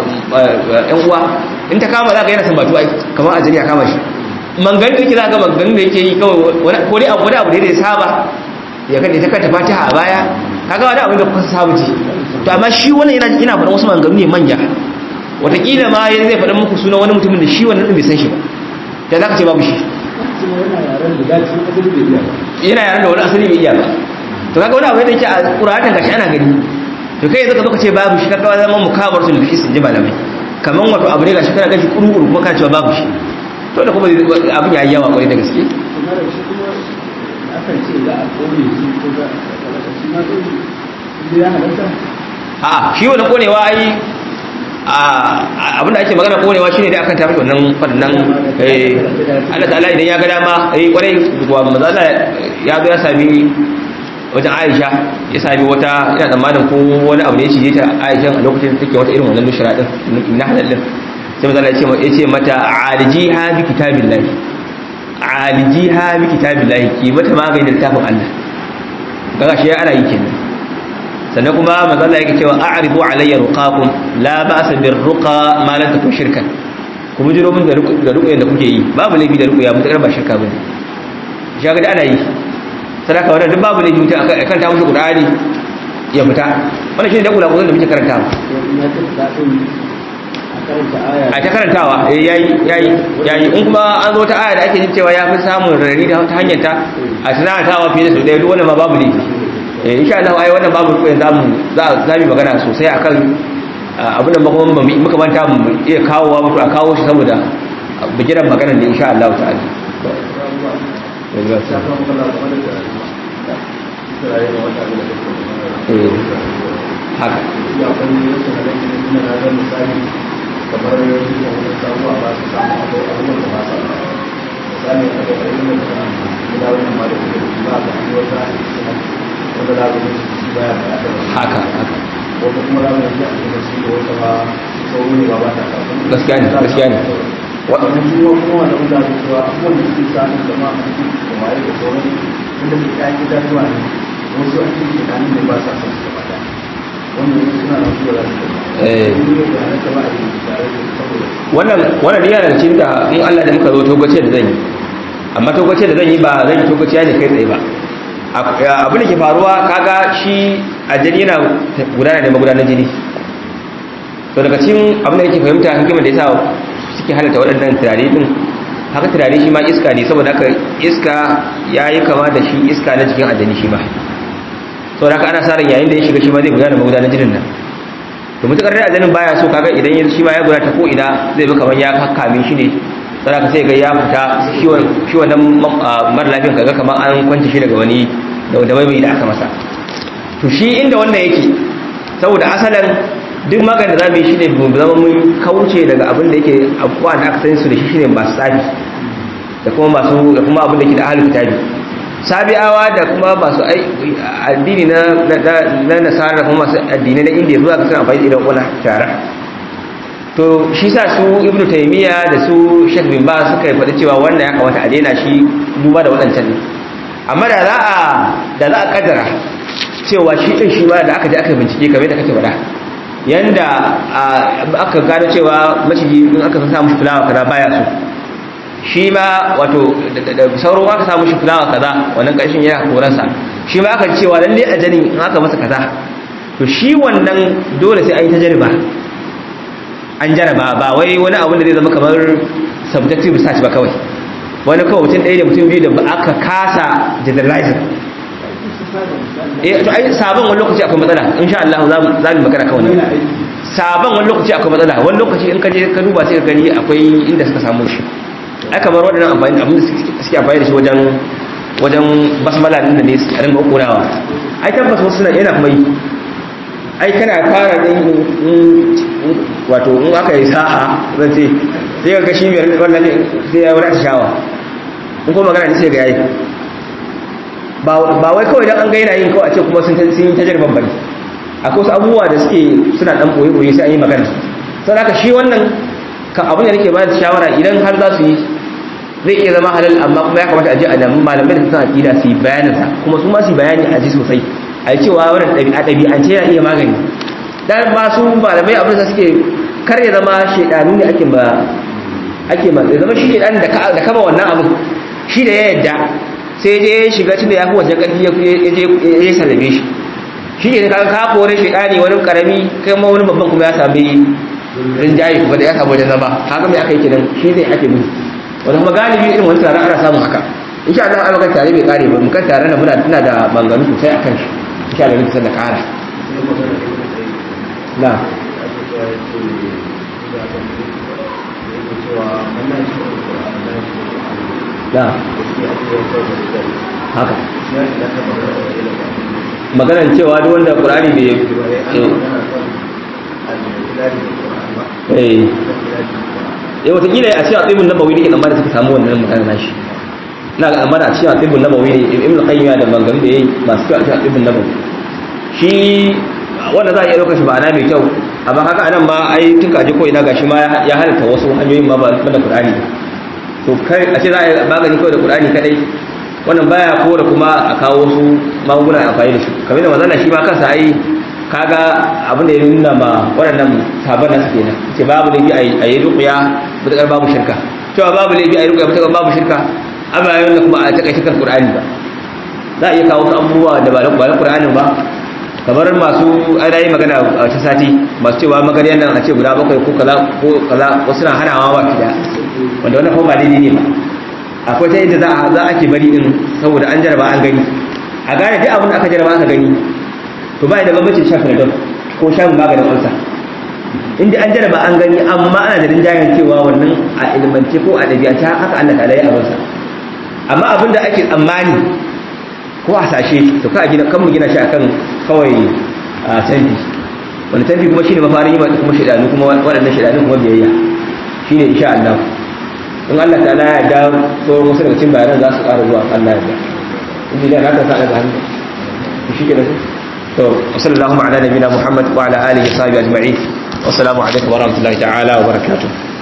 yan uwa in ta kama za ka yana sun batu ai kamar a jini a kama shi mangan da yake za ga mangan da yake yi kawai wani abu wani abu ne da ya saba ya kan ta kanta fatiha a baya kaga wani abu da kuka saba ji to amma shi wannan yana ina faɗin wasu maganganu ne manya wataƙila ma yanzu zai faɗin muku sunan wani mutumin da shi wannan ɗin bai san shi ba da za ka ce babu shi yana yaren da wani asali bai iya ba to kaga wani abu da yake a ƙuratan gashi ana gani to kai zaka zo ka ce babu shi kaga zama mukabar sun da sun ji malamai kaman wato abu ne gashi kana gashi kuru-kuru kuma kana cewa babu shi to da kuma abin ya yi yawa kwarai da gaske a shi wani konewa ai abinda ake magana konewa shine dai akan tafi wannan fadannan eh Allah ta'ala idan ya ga dama eh kwarai wa mazala ya zo ya sami wajen Aisha ya sami wata ina tsammanin ko wani abu ne ya cije ta Aisha a lokacin da take wata irin wannan nushra din na halal din sai mazala ya ce ya ce mata alijiha bi kitabillahi alijiha bi kitabillahi ki mata maganin littafin Allah kaga shi ana yi kenan sannan kuma mazalla yake cewa a'ridu alayya ruqakum la ba'sa bir ruqa ma lam takun shirkan kuma jiro mun da ruqyan da kuke yi babu laifi da ruqya mutakar ba shirka bane shi ga ana yi sadaka wannan duk babu laifi mutum akan ta mushi qur'ani ya fita wannan shine da kula kula da muke karantawa a ta karantawa yayi yayi yayi in kuma an zo ta aya da ake jin cewa ya fi samun rari da ta hanyar ta a tunatawa fiye da su ɗaya duk wannan ma babu laifi insha Allah ai wannan babu ruwa zamu za za mu magana sosai akan abin da kuma ba muka manta mu iya kawowa mutu a kawo shi saboda bigiran magana ne insha Allah ta'ala haka kamar yanzu da wani sabuwa ba su samu akwai abubuwan da ba sa misali a da ayyukan da gida wannan ma da kuma ba ga wata wanda za ka mutu shi baya da aka haka haka wata kuma za ka yi a cikin shi da wata ba sauri ne ba ba ta kafin gaskiya ne gaskiya ne wani kuma kuma wanda mun zaɓi cewa abubuwan da suke samun zama a cikin da waye da sauran inda su ɗaya gida zuwa ne wasu a cikin shekaru ne ba sa son su gaba ɗaya wanda wasu suna nan zuwa da Eh. su ne da halatta ba a yi tare da saboda wannan wannan riya daga cikin da in Allah da muka zo togace da zan yi amma togace da zan yi ba zan yi togaciya ne kai tsaye ba A- abin da ke faruwa kaga shi aljani yana gudana da magudanar jini to daga cikin abin da yake fahimta hikimar da yasa suke halatta waɗannan turare din haka turare shi ma iska ne saboda haka iska ya yi kama da shi iska na jikin aljani shi ma saboda haka ana sa ran yayin da ya shiga shi ma zai gudana magudanar jinin nan to mutakar dai ajanin baya so kaga idan ya shi ma ya gura ta ko ina zai bi kamar ya kakkame shi ne sai ka sai ga ya fita shi wannan shi wannan mara lafiyan kaga kamar an kwance shi daga wani da da bai da aka masa to shi inda wannan yake saboda asalan duk maganin da zamu yi shine mu zama mun kauce daga abin da yake abubuwa da aka sani su da shi shine masu tsafi da kuma masu da kuma abin da yake da ahlul kitabi sabi'awa da kuma masu addini na na nasara da kuma masu addini na indiya zuwa ga suna amfani da irin wannan tara to shi sa su ibnu taymiya da su shek bin ba suka faɗi cewa wannan ya kamata a daina shi duba da waɗancan ne amma da za a da za a kaddara cewa shi din shi ma da aka je aka bincike kamar da kake faɗa yanda aka gano cewa maciji in aka sa mushi fulawa kaza baya so shi ma wato da sauran aka samu shi fulawa kaza wannan ƙarshen yana koransa shi ma aka cewa lalle a jani in aka masa kaza to shi wannan dole sai an yi ta jariba an jaraba ba wai wani abu da zai zama kamar subjective research ba kawai wani kawai mutum ɗaya da mutum biyu da ba aka kasa generalizing eh to ai sabon wani lokaci akwai matsala insha Allah za mu za mu magana kan wannan sabon wani lokaci akwai matsala wani lokaci in ka je ka duba sai ka gani akwai inda suka samu shi ai kamar waɗannan amfani abin da suke amfani da shi wajen wajen basmala din da ne su rinka kokonawa ai tabbas wasu suna yana kuma yi ai kana fara din wato in aka yi sa'a zan ce sai ga shi mai wannan sai ya wada shawa in kuma magana ne sai ga yayi ba wai kawai dan an ga yana yin kawai a ce kuma sun yi tajarban bane akwai wasu abubuwa da suke suna dan boye boye sai an yi magana sai haka shi wannan ka abin da nake bayar da shawara idan har za su yi zai iya zama halal amma kuma ya kamata a ji a nemi malamai da suka aqida su yi bayanin sa kuma su ma su yi bayani a ji sosai a yi cewa wannan ɗabi'a ɗabi'ance yana iya magani dan ba su malamai abin da suke kar ya zama shedanu ne ake ba ake ma ya zama shi shedan da da kama wannan abin shi da ya yadda sai je ya shiga tunda ya fi wajen ƙarfi ya je ya sallame shi shi ne kaga ka kore shedani wani karami kai ma wani babban kuma ya sami rinjaye kuma da ya samu wajen zama haka mai aka yi kenan shi zai ake gudu wanda kuma galibi irin wani taron ana samun haka insha Allah an maka tare bai kare ba mukan tare na muna tana da banganu sosai akan shi insha Allah mutum da kara na na haka maganan cewa duk wanda Qur'ani bai eh eh watakila a cikin atibun nabawi ne amma da suka samu wannan magana nashi na ga amma da a cikin atibun nabawi ne ibn qayyim da bangaren da yayi masu kyau a cikin atibun nabawi shi wanda za a iya ɗaukar shi ma'ana mai kyau amma haka anan ma ai tun kaji ko ina gashi ma ya halatta wasu hanyoyin ma ba da qur'ani to kai a ce za a yi magani kawai da qur'ani kadai wannan baya ko da kuma a kawo wasu magunguna amfani da su kamar da manzon shi ma kansa ai kaga abin da ya nuna ma waɗannan sabon nasu kenan ce babu laifi a yi rukuya matuƙar babu shirka cewa babu laifi a yi rukuya matuƙar babu shirka amma yayin da kuma a taƙa shirkar ƙur'ani ba za a iya kawo wasu abubuwa da ba na ƙur'anin ba kamar masu ana yi magana a ta sati masu cewa magariyar nan a ce guda bakwai ko kaza ko kaza wasu na hanawa ba kida wanda wannan kuma ba daidai ne ba akwai ta yadda za a za ake bari din saboda an jaraba an gani a gane duk abin da aka jaraba aka gani to ba da bambancin shan panadol ko shan maganin ulcer inda an jaraba an gani amma ana da rinjayen cewa wannan a ilmance ko a ɗabi'ance haka Allah ta yi abinsa amma abin da ake tsammani ko a sashe to ka gina kan mu gina shi akan kawai a tanfi wani tanfi kuma shine mafarin yi kuma shedanu kuma waɗannan shedanu kuma biyayya shine insha Allah in Allah ta'ala ya da sauran wasu daga cikin bayanan za su ƙara zuwa Allah ya da in da haka sa daga hannu shi ke da su وصلى اللهم على نبينا محمد وعلى اله وصحبه اجمعين والسلام عليكم ورحمه الله تعالى وبركاته